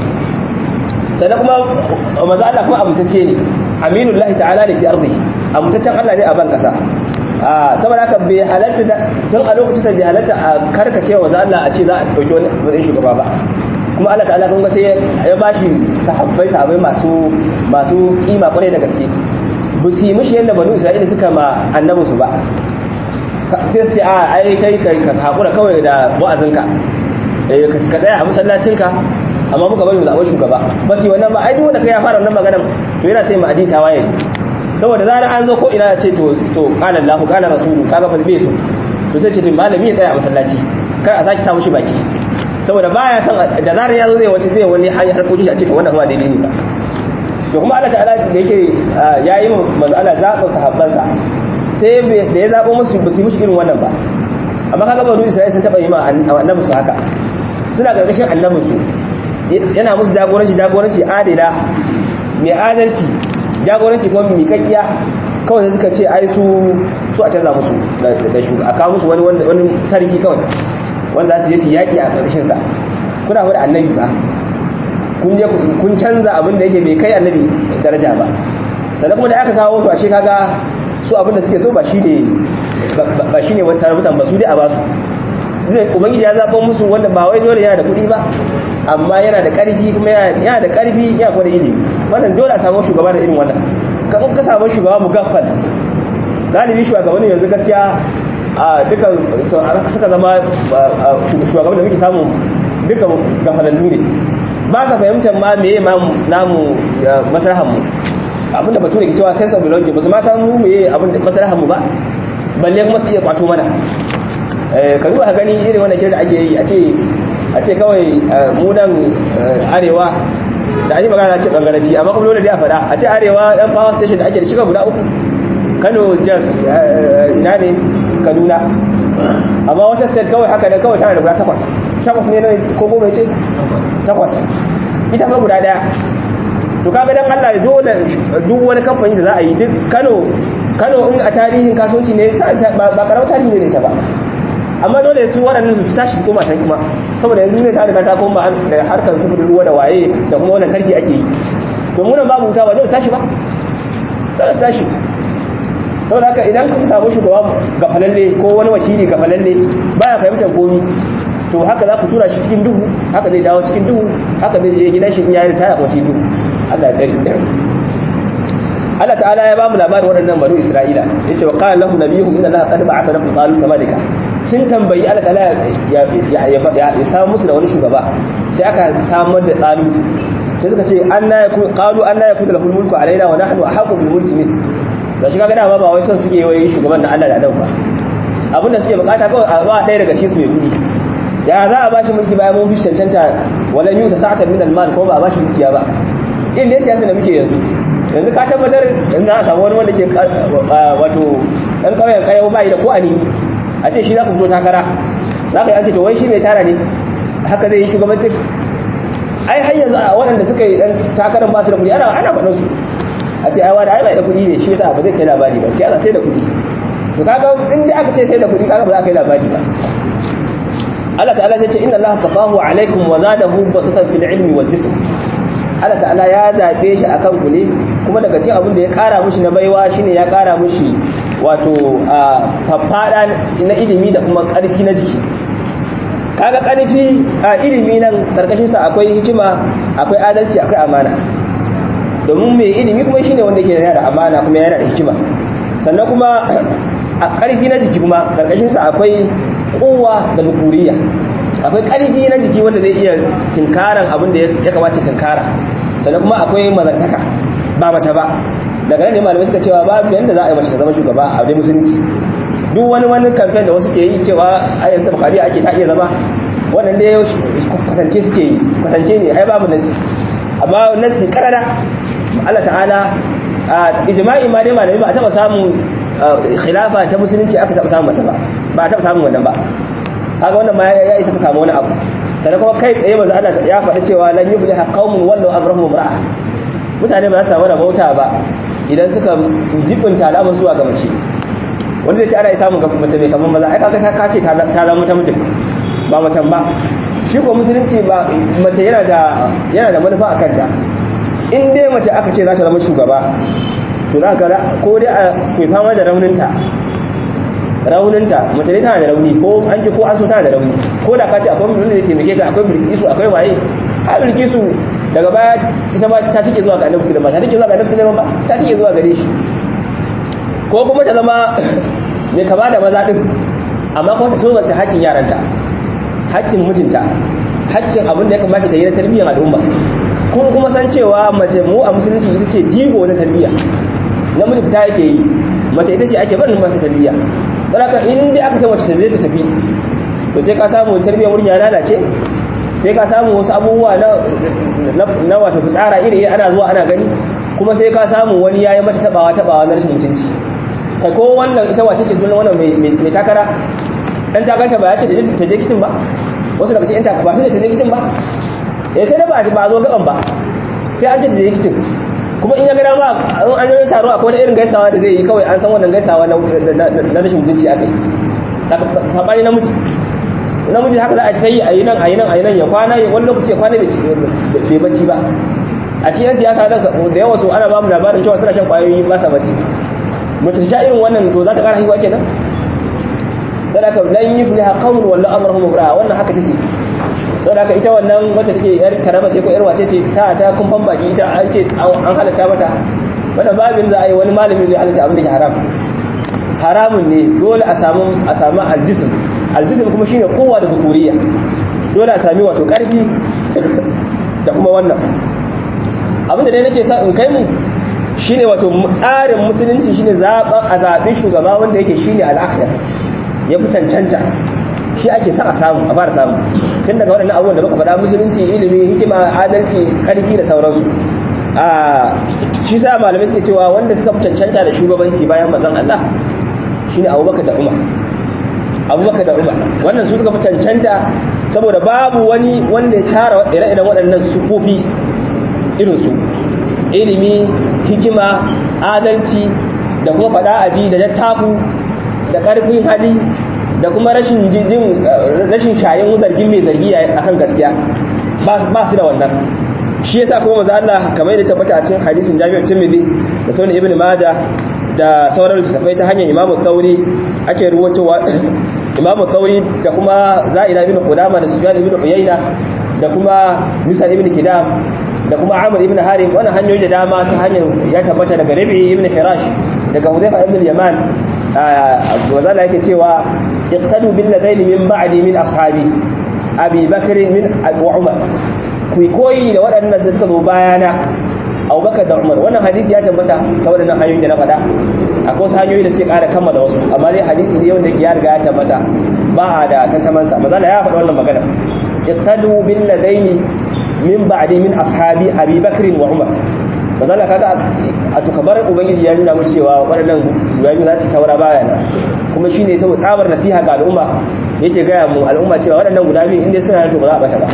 sannan kuma maza Allah kuma amintacce ne aminullahi ta'ala ne fi ardihi amintaccen Allah ne a ban kasa a saboda haka bai halatta da tun a lokacin da bai halatta a karkace wa Allah a ce za a dauki wani wani shugaba ba kuma Allah ta'ala kuma sai ya bashi sahabbai sahabbai masu masu kima kwarai da gaske bu su yi mishi yadda banu Isra'ila suka ma annabi su ba sai su ce a ai kai ka hakura kawai da wa'azinka eh ka tsaya a masallacinka amma muka bari mu zaɓi shugaba ba su yi wannan ba ai duk wanda kai ya fara wannan maganar to yana sai mu adin tawaye saboda zarar an zo ko ina ya ce to to qala Allah qala rasulu kaga fa bai so to sai ce to malami ya tsaya a masallaci kar a saki samu shi baki saboda baya san da zarar ya zo zai wace zai wani hanyar harkokin a ce to wannan ba daidai ne ba to kuma Allah ta'ala da yake yayi mu manzo Allah zaɓa sahabbansa sai da ya zaɓo musu ba su yi mushi irin wannan ba amma kaga banu Isra'ila sun taɓa yi ma annabi su haka suna gargashin annabin su yana musu jagoranci jagoranci adila mai adalci jagoranci kuma mai kakkiya kawai suka ce ai su su a canza musu da shuga a kawo musu wani wani sarki kawai wanda za su je su yaƙi a ƙarshen sa kuna faɗa annabi ba kun je kun canza abin da yake bai kai annabi daraja ba sannan kuma da aka kawo su a shi kaga su abin da suke so ba shi ne ba shi ne wani sarautan ba su dai a ba su ubangiji ya zaɓa musu wanda ba wai dole yana da kuɗi ba amma yana da ƙarfi kuma yana da ƙarfi ya kuma da ilimi wannan dole a samu shugaba da irin wannan kamar ka samu shugaba mu gaffal galibi shugabanni yanzu gaskiya a duka suka zama shugaban da muke samu duka gafalallu ne ba ka fahimtar ma meye ma namu masarahan mu abinda batu ne ke cewa sense of belonging ba su ma samu meye abin masarahan mu ba balle kuma su iya kwato mana ka duba ka gani irin wannan shirin da ake yi a ce a ce kawai mu nan arewa da an yi magana ce bangaraci amma kuma dole da ya faɗa a ce arewa dan power station da ake da shiga guda uku kano jas ina ne kaduna amma wata state kawai haka da kawai tana da guda takwas takwas ne ko goma ce takwas ita fa guda daya to kaga dan Allah dole duk wani kamfani da za a yi duk Kano Kano in a tarihin kasuwanci ne ba karamar tarihi ne ta ba amma dole su waɗannan su tashi su koma can kuma saboda yanzu ne ta riga ta koma da harkar sufurin ruwa da waye da kuma wannan karki ake yi to mu nan babu wuta ba zai tashi ba zai tashi saboda haka idan ka samu shugaba gafalalle ko wani wakili gafalalle baya fahimtar komi to haka za ku tura shi cikin duhu haka zai dawo cikin duhu haka zai je gidan shi in yayin taya ko cikin duhu Allah ya tsare Allah ta'ala ya ba mu labarin waɗannan banu Isra'ila yace wa qala lahum nabiyuhum inna Allaha qad ba'atha lakum talut malika sun tambayi Allah ta'ala ya ya samu musu da wani shugaba sai aka samar da talut sai suka ce anna yakun qalu anna yakun lahul mulku alaina wa nahnu ahqqu bil mulki min da shi kaga dama ba wai son suke wai shugaban na Allah da Adam ba abinda suke bukata kawai a ba ɗaya daga cikin su mai kudi ya za a bashi mulki bayan mun fi cancanta walan yuta sa'atan min al-mal ko ba a bashi dukiya ba in dai siyasa da muke yanzu yanzu ka tabbatar in za a samu wani wanda ke wato ɗan ƙauyen kayan bayi da ko a nini a ce shi za ku fito takara za ka yi an ce to wai shi mai tara ne haka zai yi shugabancin ai har yanzu a waɗanda suka yi ɗan takarar ba su da kuɗi ana ana faɗin su a ce ai wani ai bai da kuɗi ne shi yasa ba zai kai labari ba shi yasa sai da kuɗi to kaga in dai aka ce sai da kuɗi kaga ba za ka kai labari ba Allah ta'ala zai ce inna Allah tafahu alaikum wa zadahu basatan fil ilmi wal jism Allah ta'ala ya zabe shi akan ku ne kuma daga cikin abin da ya kara mushi na baiwa shine ya kara mushi wato faffada na ilimi da kuma karfi na jiki kaga karfi a ilimi nan karkashin sa akwai hikima akwai adalci akwai amana domin mai ilimi kuma shine wanda yake da amana kuma yana da hikima sannan kuma a karfi na jiki kuma karkashin sa akwai kowa da bukuriya akwai ƙarfi na jiki wanda zai iya tinkaran abin da ya kamata tinkara sannan kuma akwai mazantaka ba mace ba daga nan ne malamai suka cewa babu yanda za a yi mace ta zama shugaba a dai musulunci duk wani wani kamfen da wasu ke yi cewa a yanzu bakari ake ta iya zama wannan dai kwatance suke yi kwatance ne ai babu nasi amma nasi karara Allah ta'ala a ijma'i ma dai malamai ba a taba samun khilafa ta musulunci aka taba samun mace ba ba a taba samun wannan ba kaga wannan ma ya isa ka samu wani abu sannan kuma kai tsaye manzo Allah ya faɗi cewa lan yufliha qaumun wallahu amrahum imra'a mutane ba za su samu rabauta ba idan suka jibinta al'amarin zuwa ga mace wanda zai ce ana samun ga mace mai kamar maza ai kaga ka ce ta zama ta mijin ba macen ba shi ko musulunci ba mace yana da yana da manufa a kanta in dai mace aka ce za ta zama shugaba to za ka ko dai a kai fama da rauninta rauninta mace ne tana da rauni ko an ji ko an so tana da rauni ko da ka ce akwai wanda zai taimake ta akwai bilkisu akwai waye a bilkisu daga baya ita ma ta tike zuwa ga annabi sulaiman ta tike zuwa ga annabi sulaiman ba ta tike zuwa gare shi ko kuma ta zama mai kama da maza din amma kuma ta tozarta hakkin yaranta hakkin mijinta hakkin abin da ya kamata ta yi na tarbiyyar al'umma kun kuma san cewa mace mu a musulunci ita ce jigo wajen tarbiyya namiji fita yake yi mace ita ce ake barin mata tarbiyya don haka in dai aka ce mace ta zai ta tafi to sai ka samu tarbiyyar wurin ya lalace sai ka samu wasu abubuwa na wato fitsara iri ana zuwa ana gani kuma sai ka samu wani yayi mata tabawa tabawa na rashin mutunci kai ko wannan ita wace ce sunan wannan mai takara dan takanta ba ya ce ta je kicin ba wasu daga cikin ba sai ta je kicin ba eh sai da ba ba zo gaban ba sai an ce ta je kicin kuma in ya gada ma an yi taro akwai wata irin gaisawa da zai yi kawai an san wannan gaisawa na rashin mutunci aka yi sabani namiji namiji haka za a ta yi a yi nan a yi nan a yi nan ya kwana wani lokaci ya kwana bai bacci ba a cikin siyasa da yawa su ana ba mu labarin cewa suna shan kwayoyi ba sa bacci mace ta irin wannan to za ta kara haihuwa kenan sadaka lan yufliha qawmun wallahu amruhum mubra wannan haka take sadaka ita wannan wacce take yar karama ce ko yar wace ce ta ta kumfan baki ita an ce an halatta mata wannan babin za a yi wani malami zai halatta abin da ke haram haramun ne dole a samu a samu aljism aljism kuma shine kowa da bukuriya dole a sami wato karfi da kuma wannan abin da dai nake sa in kai mu shine wato tsarin musulunci shine zaben a zaɓin shugaba wanda yake shine al'akhir ya fi cancanta shi ake son a samu a fara samu tun daga waɗannan abubuwan da muka faɗa musulunci ilimi hikima adalci ƙarfi da sauransu a shi sa malamai suke cewa wanda suka fi cancanta da shugabanci bayan mazan Allah shine Abubakar da Umar Abubakar da Umar wannan su suka fi cancanta saboda babu wani wanda ya tara ire-iren waɗannan sufofi irin su ilimi hikima adalci da kuma faɗa aji da dattafu da ƙarfin hali da kuma rashin jin rashin shayin zargin mai zargi akan gaskiya ba su da wannan shi yasa kuma manzo Allah kamar da tabbata a cikin hadisin Jami'u Tirmidhi da Sunan Ibn Majah da sauran littattafai ta hanyar Imam Thauri ake ruwatowa Imam Thauri da kuma Za'ida ibn Qudama da Sufyan ibn Uyayna da kuma Musa ibn Kidam da kuma Amr ibn Harim wannan hanyoyi da dama ta hanyar ya tabbata daga Rabi ibn Hirash daga Hudayfa ibn Yaman wazala yake cewa iqtadu bil ladaini min ba'di min ashabi Abi Bakr min wa Umar ku koyi da waɗannan da suka zo bayana abubakar da umar wannan hadisi ya tabbata ta waɗannan hanyoyi da na faɗa akwai wasu hanyoyi da suke ƙara kammala wasu amma dai hadisi ne wanda ya riga ya tabbata ba a da tantamansa mazala ya faɗa wannan magana iqtadu bil ladaini min ba'di min ashabi abi bakr wa umar mazala kaga a tukabar ubangiji ya nuna mu cewa waɗannan guda za su saura bayana kuma shine saboda tsabar nasiha ga al'umma yake gaya mu al'umma cewa waɗannan guda biyu inda suna to ba za a bata ba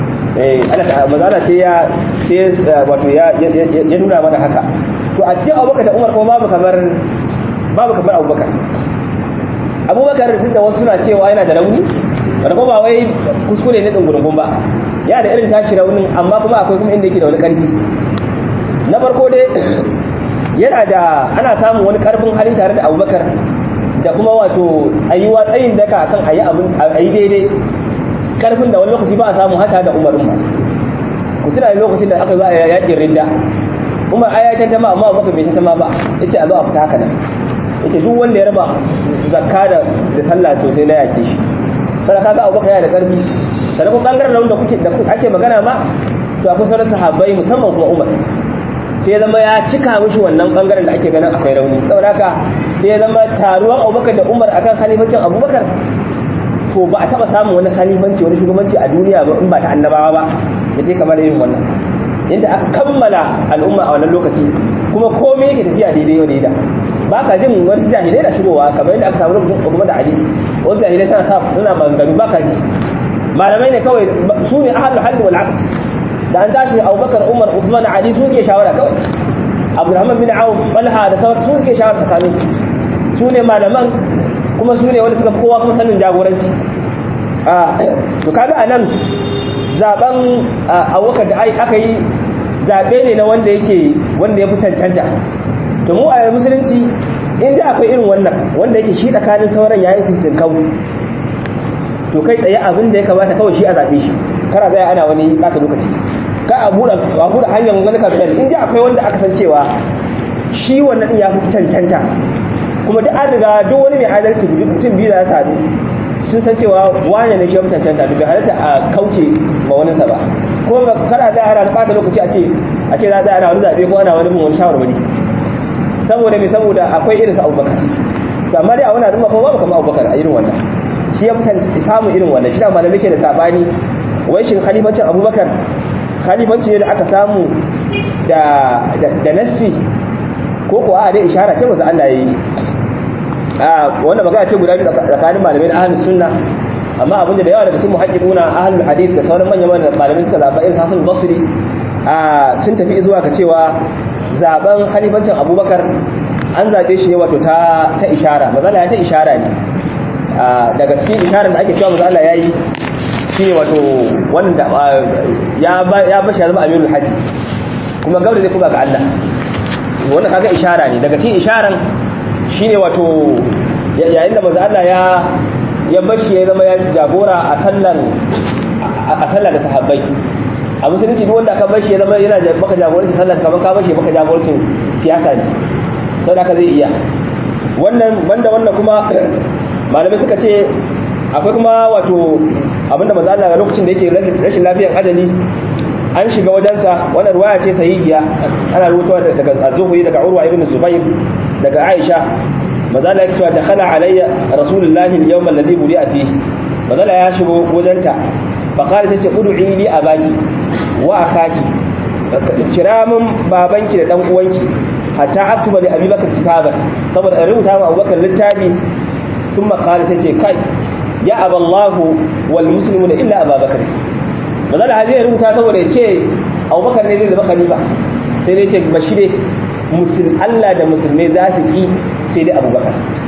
mazala sai ya wato ya nuna mana haka to a cikin abubakar da umar kuma babu kamar babu kamar abubakar abubakar duk da wasu suna cewa yana da rauni wanda kuma ba wai kuskure ne ɗin ba ya da irin tashi raunin amma kuma akwai kuma inda yake da wani ƙarfi na farko dai yana da ana samun wani ƙarfin hali tare da abubakar da kuma wato tsayuwa tsayin daka akan a yi daidai karfin da wani lokaci ba a samu hata da umarin ba ku tuna da lokacin da aka zo a yakin ridda umar aya ta tama amma baka bai ta tama ba yace a zo a fita haka nan yace duk wanda ya raba zakka da da sallah to sai na yake shi sai kaga abubakar yana da karfi sannan kuma bangaren nan da kuke da ake magana ma to akwai sauran sahabbai musamman kuma umar sai ya zama ya cika mishi wannan bangaren da ake ganin akwai rauni saboda haka sai ya zama taruwan abubakar da umar akan khalifancin abubakar to ba a taba samun wani khalifanci wani shugabanci a duniya ba in ba ta annabawa ba da je kamar yin wannan inda aka kammala al'umma a wannan lokaci kuma komai yake tafiya daidai wa daida ba ka jin wani jahilai da shigowa kamar yadda aka samu lokacin kuma da ali wani jahilai suna sa suna maganganu ba ka ji malamai ne kawai su ne ahlul halli wal aqd da an tashi Abubakar Umar Uthman Ali su suke shawara kawai Abdurrahman bin Auf Talha da sauran su suke shawara tsakanin su ne malaman kuma su ne wanda suka kowa kuma sanin jagoranci to kaga anan zaben Abubakar da aka yi zabe ne na wanda yake wanda ya fi cancanta to mu a musulunci inda akwai irin wannan wanda yake shi tsakanin sauran yayi fitin kawu to kai tsaye abin da ya kamata kawai shi a zabe shi kara zai ana wani ɓata lokaci ka a buɗe hanyar wani kamfen in ji akwai wanda aka san cewa shi wannan ɗin ya fi cancanta kuma duk an riga duk wani mai adalci mutum biyu da ya sadu sun san cewa wane ne shi fi cancanta daga halatta a kauce ma wani sa ba kuma kada zai ana ɓata lokaci a ce a ce za a ana wani zaɓe ko ana wani bin wani shawarwari saboda mai saboda akwai irin su abubakar to amma dai a wani al'umma kuma babu kamar abubakar a irin wannan shi ya fi samun irin wannan shi da malamai ke da sabani wai shin khalifancin abubakar khalifanci ne da aka samu da nassi ko ko a dai ishara ce maza Allah ya yi wanda magana ce guda biyu tsakanin malamai da ahlus sunna amma abinda da yawa daga cikin muhaqqiquna ahlul hadith da sauran manyan malamai suka zaba irin Hassan Basri sun tafi zuwa ga cewa zaben khalifancin Abubakar an zabe shi ne wato ta ta ishara maza Allah ya ta ishara ne daga cikin isharar da ake cewa maza Allah ya yi shi wato wanda ya bashi ya zama amirul haji kuma gauri zai kuma ga Allah wannan kaga ishara ne daga cikin isharan shine wato yayin da manzo Allah ya ya bashi ya zama ya jagora a sallan a sallar da sahabbai a musulunci duk wanda aka bashi ya zama yana maka jagoranci sallar kamar ka bashi maka jagorancin siyasa ne saboda haka zai iya wannan banda wannan kuma malamai suka ce akwai kuma wato abinda manzo Allah ga lokacin da yake rashin lafiyar ajali an shiga wajensa wannan ruwaya ce sahihiya ana rubutawa daga az-zuhri daga urwa ibn zubair daga aisha manzo Allah yake cewa dakhala alayya rasulullahi al-yawm alladhi budi'a fihi manzala ya shigo wajenta faƙari ta ce ƙudu'i li a baki wa a kaki kira min babanki da ɗan uwanki hatta aktuba da abubakar kitabar saboda in rubuta ma abubakar littafi sun makali ta ce kai ya aballahu wal muslimu da illa ababakar manzala hajji ya rubuta saboda ya ce abubakar ne zai zama khalifa sai dai ce bashi ne Allah da musulmai za su ki sai dai abubakar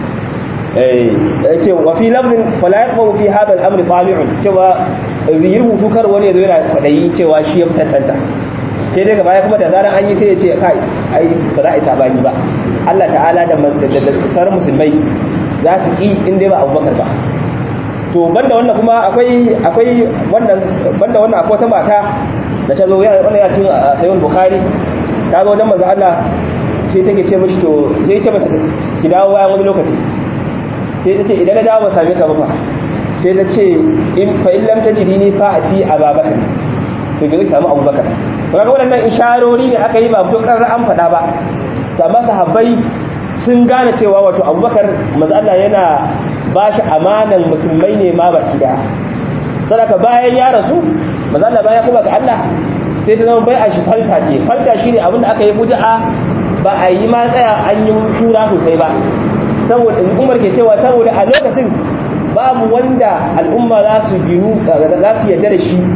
ce wa fi lafzin fala yaqbu fi hada al-amr tami'un cewa yi rubutu kar wani yazo yana kwadayi cewa shi ya fitacanta sai daga baya kuma da zaran an yi sai ya ce kai ai ba za a yi sabani ba Allah ta'ala da sauran musulmai za su ki in dai ba abubakar ba to banda wannan kuma akwai akwai wannan banda wannan akwai wata mata da ta zo wannan ya cin sayyid bukhari ta zo wajen manzo Allah sai take ce mishi to sai ce mata ki dawo bayan wani lokaci sai ta ce idan na dawo ba same ka ba fa sai ta ce in fa in lam tajidi ni fa ati ababakar to ga samu abubakar to kaga wannan isharori ne aka yi ba to karar an faɗa ba to amma sahabbai sun gane cewa wato abubakar manzo Allah yana ba shi amanan musulmai ne ma baki da sadaka bayan ya rasu manzo Allah bayan kuma ga Allah sai ta zama bai a shi falta ce falta shine abin da aka yi fuja'a ba a yi ma tsaya an yi shura sosai ba saboda umar ke cewa saboda a lokacin babu wanda al'umma za su ginu za su yarda da shi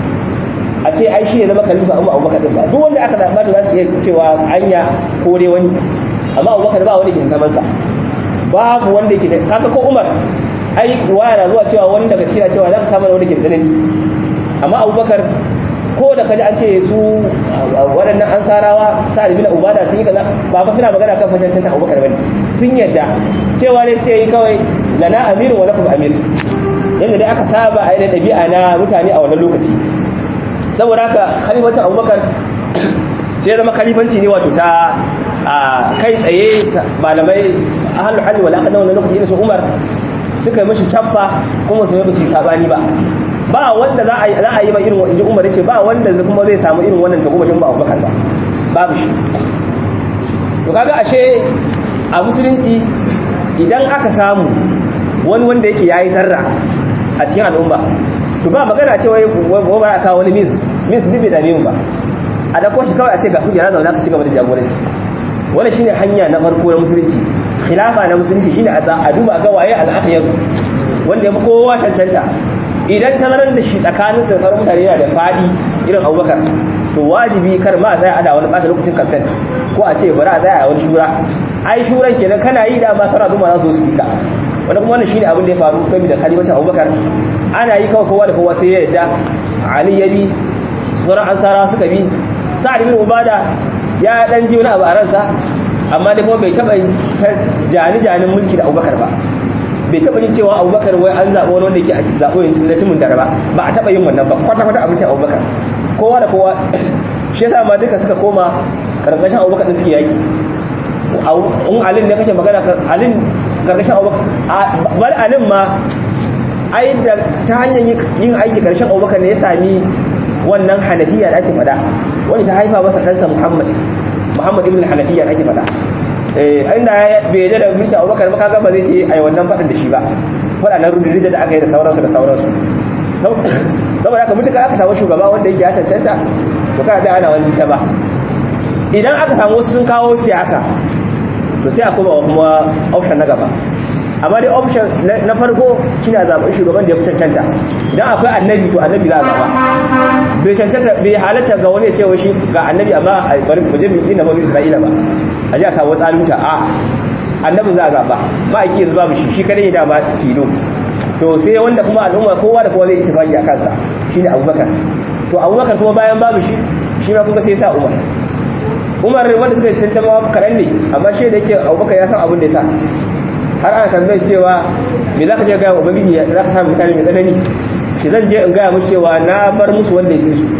a ce ai shi ya zama khalifa amma abubakar din ba duk wanda aka zaɓa da za su iya cewa anya ko dai wani amma abubakar ba wanda ke kamansa babu wanda ke kaga ko umar ai waya na zuwa cewa wani daga cikin cewa za ka samu wanda ke tsanani amma abubakar ko da kaji an ce su waɗannan ansarawa sa'ad bin ubada sun yi kaza ba fa suna magana kan fashancin abubakar bane sun yadda cewa ne suke yi kawai lana amiru wa lakum amir yanda dai aka saba a yi da ɗabi'a na mutane a wannan lokaci saboda haka khalifancin abubakar sai zama khalifanci ne wato ta kai tsaye malamai ahlul hali wal aqd wannan lokaci ne su umar suka yi mishi cabba kuma su ba su yi sabani ba ba wanda za a yi za a yi ba irin inji umar yace ba wanda kuma zai samu irin wannan tagomashin ba abubakar ba babu shi to kaga ashe a musulunci idan aka samu wani wanda yake yayi zarra a cikin al'umma to ba magana ce wai ba a kawo wani means means ne bai dame mu ba a dako shi kawai a ce ga kujera zauna ka ci gaba da jagoranci wannan shine hanya na farko na musulunci khilafa na musulunci shine a duba ga waye al-akhyar wanda ya fi kowa cancanta idan tazarar da shi tsakanin da sauran mutane yana da fadi irin abubakar to wajibi kar ma zai ada wani ɓata lokacin kamfen ko a ce bari a zai a wani shura ai shuran kenan kana yi da ma sauran al'umma za su su fika wanda kuma wannan shine abin da ya faru kai da khalifacin abubakar ana yi kawai kowa da kowa sai ya yadda ali ya bi sauran ansara suka bi sa'ad bin ubada ya dan ji wani abu a ransa amma dai kuma bai taba jani janin mulki da abubakar ba bai taɓa yin cewa abubakar wai an zaɓa wani wanda yake zaɓo yin na timin dare ba ba a taɓa yin wannan ba kwata-kwata abincin abubakar kowa da kowa shi yasa ma duka suka koma karkashin abubakar din suke yaki in alin ne kake magana alin karkashin abubakar bal alin ma ai da ta hanyar yin aiki karshen abubakar ne ya sami wannan hanafiya da ake faɗa wani ta haifa masa ɗansa muhammad muhammad ibn hanafiya da ake faɗa inda bai yadda da mulki abubakar ba kaga ba zai ce ai wannan faɗin da shi ba faɗa na rudurida da aka yi da sauransu da sauransu saboda haka mutuka aka samu shugaba wanda yake ya cancanta to kana da ana wani ta ba idan aka samu wasu sun kawo siyasa to sai a koma kuma option na gaba amma dai option na farko shine a zaɓi shugaban da ya fi cancanta idan akwai annabi to annabi za a zaɓa bai cancanta bai halatta ga wani ya ce shi ga annabi amma a bari mu je mu yi na bani isra'ila ba a ji a samu tsaluta a annabin za a zaɓa ma'aiki yanzu babu shi shi kadai ya dama tilo to sai wanda kuma al'umma kowa da kowa zai ittifaki a kansa shine abubakar to abubakar kuma bayan babu shi shi ma kuma sai sa umar umar wanda suka tantama kaɗan ne amma shi da yake abubakar ya san abin da ya sa har ana tambayar cewa me za ka je gaya wa ubangiji za ka samu mutane mai tsanani shi zan je in gaya musu cewa na bar musu wanda ya fi su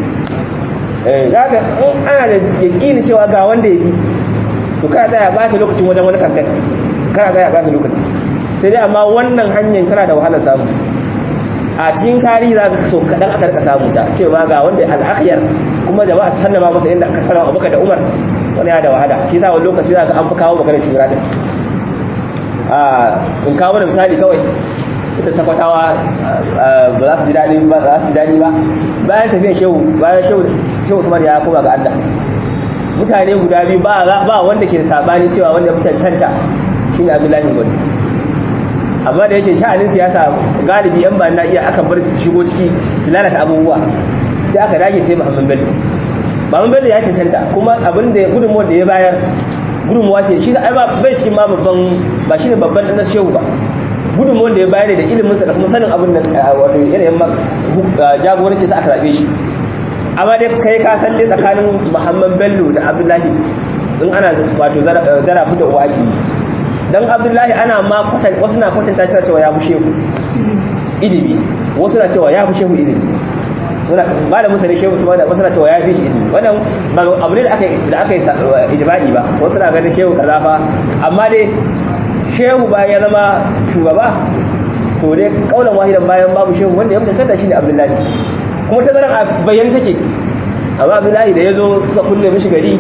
za ka in ana da yaƙini cewa ga wanda ya fi to kana tsaya ba ta lokacin wajen wani kamfen kana tsaya ba ta lokaci sai dai amma wannan hanyar tana da wahalar samu a cikin tarihi za ka so kaɗan aka rika samu ta cewa ga wanda al'akhiyar kuma jama'a sallama masa inda aka sallama abubakar da umar wani ya da wahala shi sa wani lokaci za ka an fi kawo maganar shura din in kawo da misali kawai ita sakwatawa ba za su ji daɗi ba za su ji daɗi ba bayan tafiyan shehu bayan shehu shehu Usman ya koma ga Allah mutane guda biyu ba ba wanda ke sabani cewa wanda ya cancanta shine Abdullahi Gwani amma da yake sha'anin siyasa galibi yan ba na iya aka bar su shigo ciki su lalata abubuwa sai aka dage sai Muhammad Bello Muhammad Bello ya cancanta kuma abin da gudunmuwar da ya bayar gudunmuwa ce shi ai ba bai cikin ma babban ba shine babban dan shehu ba gudunmuwar da ya bayar da ilimin sa da kuma sanin abin da wato yanayin jagoranci sa aka rabe shi amma dai kai ka san dai tsakanin Muhammad Bello da Abdullahi in ana wato zara fi da uwa ake yi dan Abdullahi ana ma kwatan wasu na kwatanta shi cewa ya fi shehu ilimi wasu na cewa ya fi shehu ilimi suna malamin sa ne shehu su da wasu na cewa ya fi shi ilimi wannan ba abu ne da aka da aka yi ijma'i ba wasu na ganin shehu kaza fa amma dai shehu bayan ya zama shugaba to dai kaulan wahidan bayan babu shehu wanda ya mutunta shi ne Abdullahi kuma ta zaran a bayyana take amma Abdullahi da yazo suka kulle mishi gari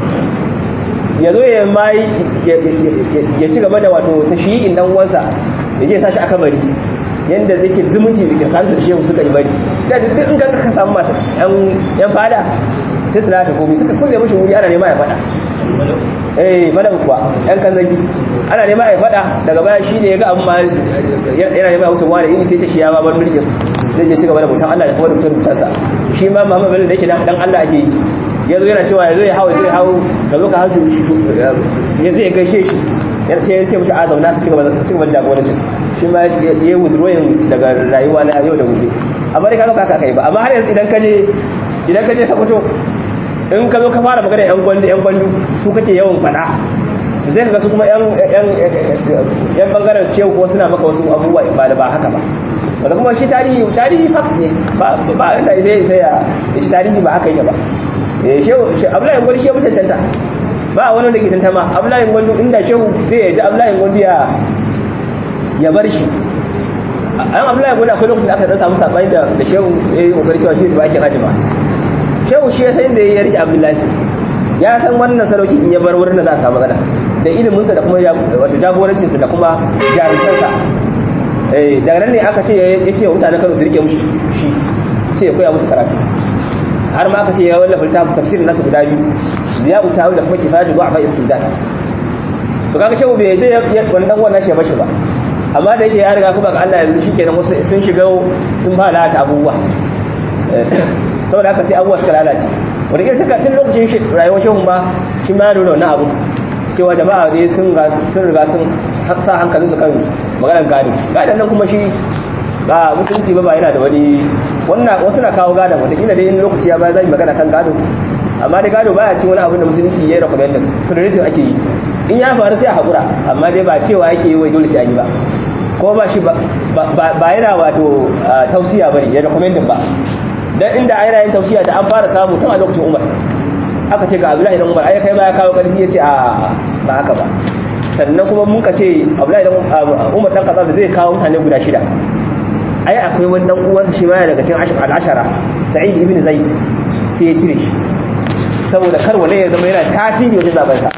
ya zo ya mai ya ci gaba da wato tashiyin dan uwansa ya je sashi aka bari yanda zake zumunci da kansu da shehu suka yi bari da duk in ka ka samu masu yan fada sai su lata komai suka kulle mishi wuri ana nema ya fada eh madan kuwa yan kan zagi ana nema ya fada daga baya shine ya ga abin ma yana nema ya wuce wani ini sai ce shi ya ba bar mulkin zai je ci gaba da mutan Allah da kuma da mutan mutansa shi ma Muhammad Bello da yake dan Allah ake yi ya zo yana cewa ya zo ya hau zai hau ka zo ka hau ya zai gaishe shi ya ce ya ce mushi a zauna ka ci gaba da jagorancin shi ma ya yi withdrawing daga rayuwa na yau da gobe amma dai kaga ba ka kai ba amma har yanzu idan ka je idan ka je sakoto in ka zo ka fara magana yan gwandu yan gwandu su kake yawan faɗa to sai ka ga su kuma yan yan yan bangaren shehu ko suna maka wasu abubuwa ba da ba haka ba wanda kuma shi tarihi tarihi fact ne ba ba inda sai sai ya shi tarihi ba haka yake ba shehu abdullahi gwandu shehu cancanta ba wani da ke tantama abdullahi gwandu inda shehu zai yadda abdullahi gwandu ya ya bar shi an abdullahi gwandu akwai lokacin da aka dan samu sabani da da shehu ya yi kokari cewa shi ba ake haji ba shehu shi ya san da ya rike abdullahi ya san wannan sarauki in ya bar wurin da za a samu matsala da iliminsa da kuma wato jagorancinsa da kuma jarumtarsa daga nan ne aka ce ya ce mutanen kano su rike mushi shi sai ya koya musu karatu har ma aka ce ya wallafa littafin tafsirin nasu guda biyu ziya utawi da kuma kifayatu du'a bai sudan to kaga shehu bai dai wannan wannan shi bashi ba amma da yake ya riga kuma ga Allah yanzu shikenan wasu sun shiga sun ba lalata abubuwa saboda haka sai abubuwa suka lalace wanda ke saka tun lokacin rayuwar shehu ma shi ma ya nuna wannan abu cewa jama'a dai sun riga sun sa hankalinsu kan maganar gado gadon nan kuma shi ba musulunci ba ba yana da wani wannan wasu na kawo gadon wataƙila dai in lokaci ya baya zai magana kan gado amma dai gado baya cin wani abin da musulunci ya yi recommended sunanitin ake yi in ya faru sai a haƙura amma dai ba cewa yake yi wai dole sai an yi ba ko ba shi ba yana wato tausiya bane ya recommended ba dan inda a yana yin tausiya da an fara samu tun a lokacin umar aka ce ga abdullahi dan umar ai kai ma ya kawo karfi ya ce a ba haka ba sannan kuma mun ka ce abdullahi dan umar dan kaza da zai kawo mutane guda shida ai akwai wani dan uwansa shi ma daga cikin al-ashara sa'id ibn zaid sai ya cire shi saboda kar wanda ya zama yana tasiri wajen zaben sa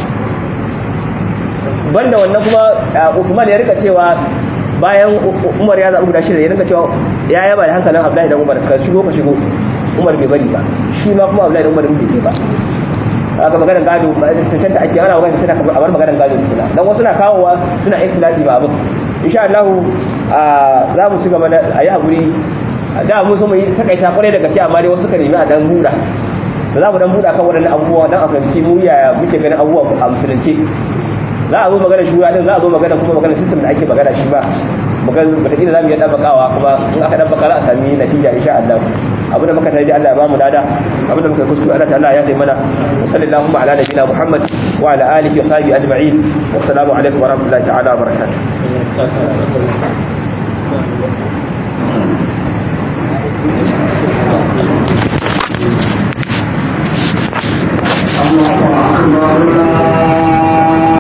banda wannan kuma Uthman ya rika cewa bayan Umar ya zaɓi guda shida ya rika cewa ya yaba da hankalin Abdullahi dan Umar ka shigo ka shigo Umar bai bari ba shi ma kuma Abdullahi dan Umar bai ce ba aka maganar gado cancanta ake ana magana cancanta a bar maganar gado suna dan wasu na kawowa suna ikhtilafi ba abin insha Allah za mu ci gaba da ayi hakuri da mun so mu yi takaita kwarai da gaske amma dai wasu ka nemi a dan buɗa da za mu dan buɗa kan waɗannan abubuwa dan a fahimci mu yaya muke ganin abubuwa a musulunci za a zo magana shura din za a zo magana kuma magana system da ake magana shi ba magana wataƙila za mu iya ɗabbakawa kuma in aka ɗabbaka za a sami natija insha Allah abu da muka tare da Allah ya bamu lada abu da muka kuskure Allah ta'ala ya tayi mana wa sallallahu ala nabiyina Muhammad wa ala alihi wa sahbihi ajma'in wassalamu alaikum wa rahmatullahi ta'ala wa barakatuh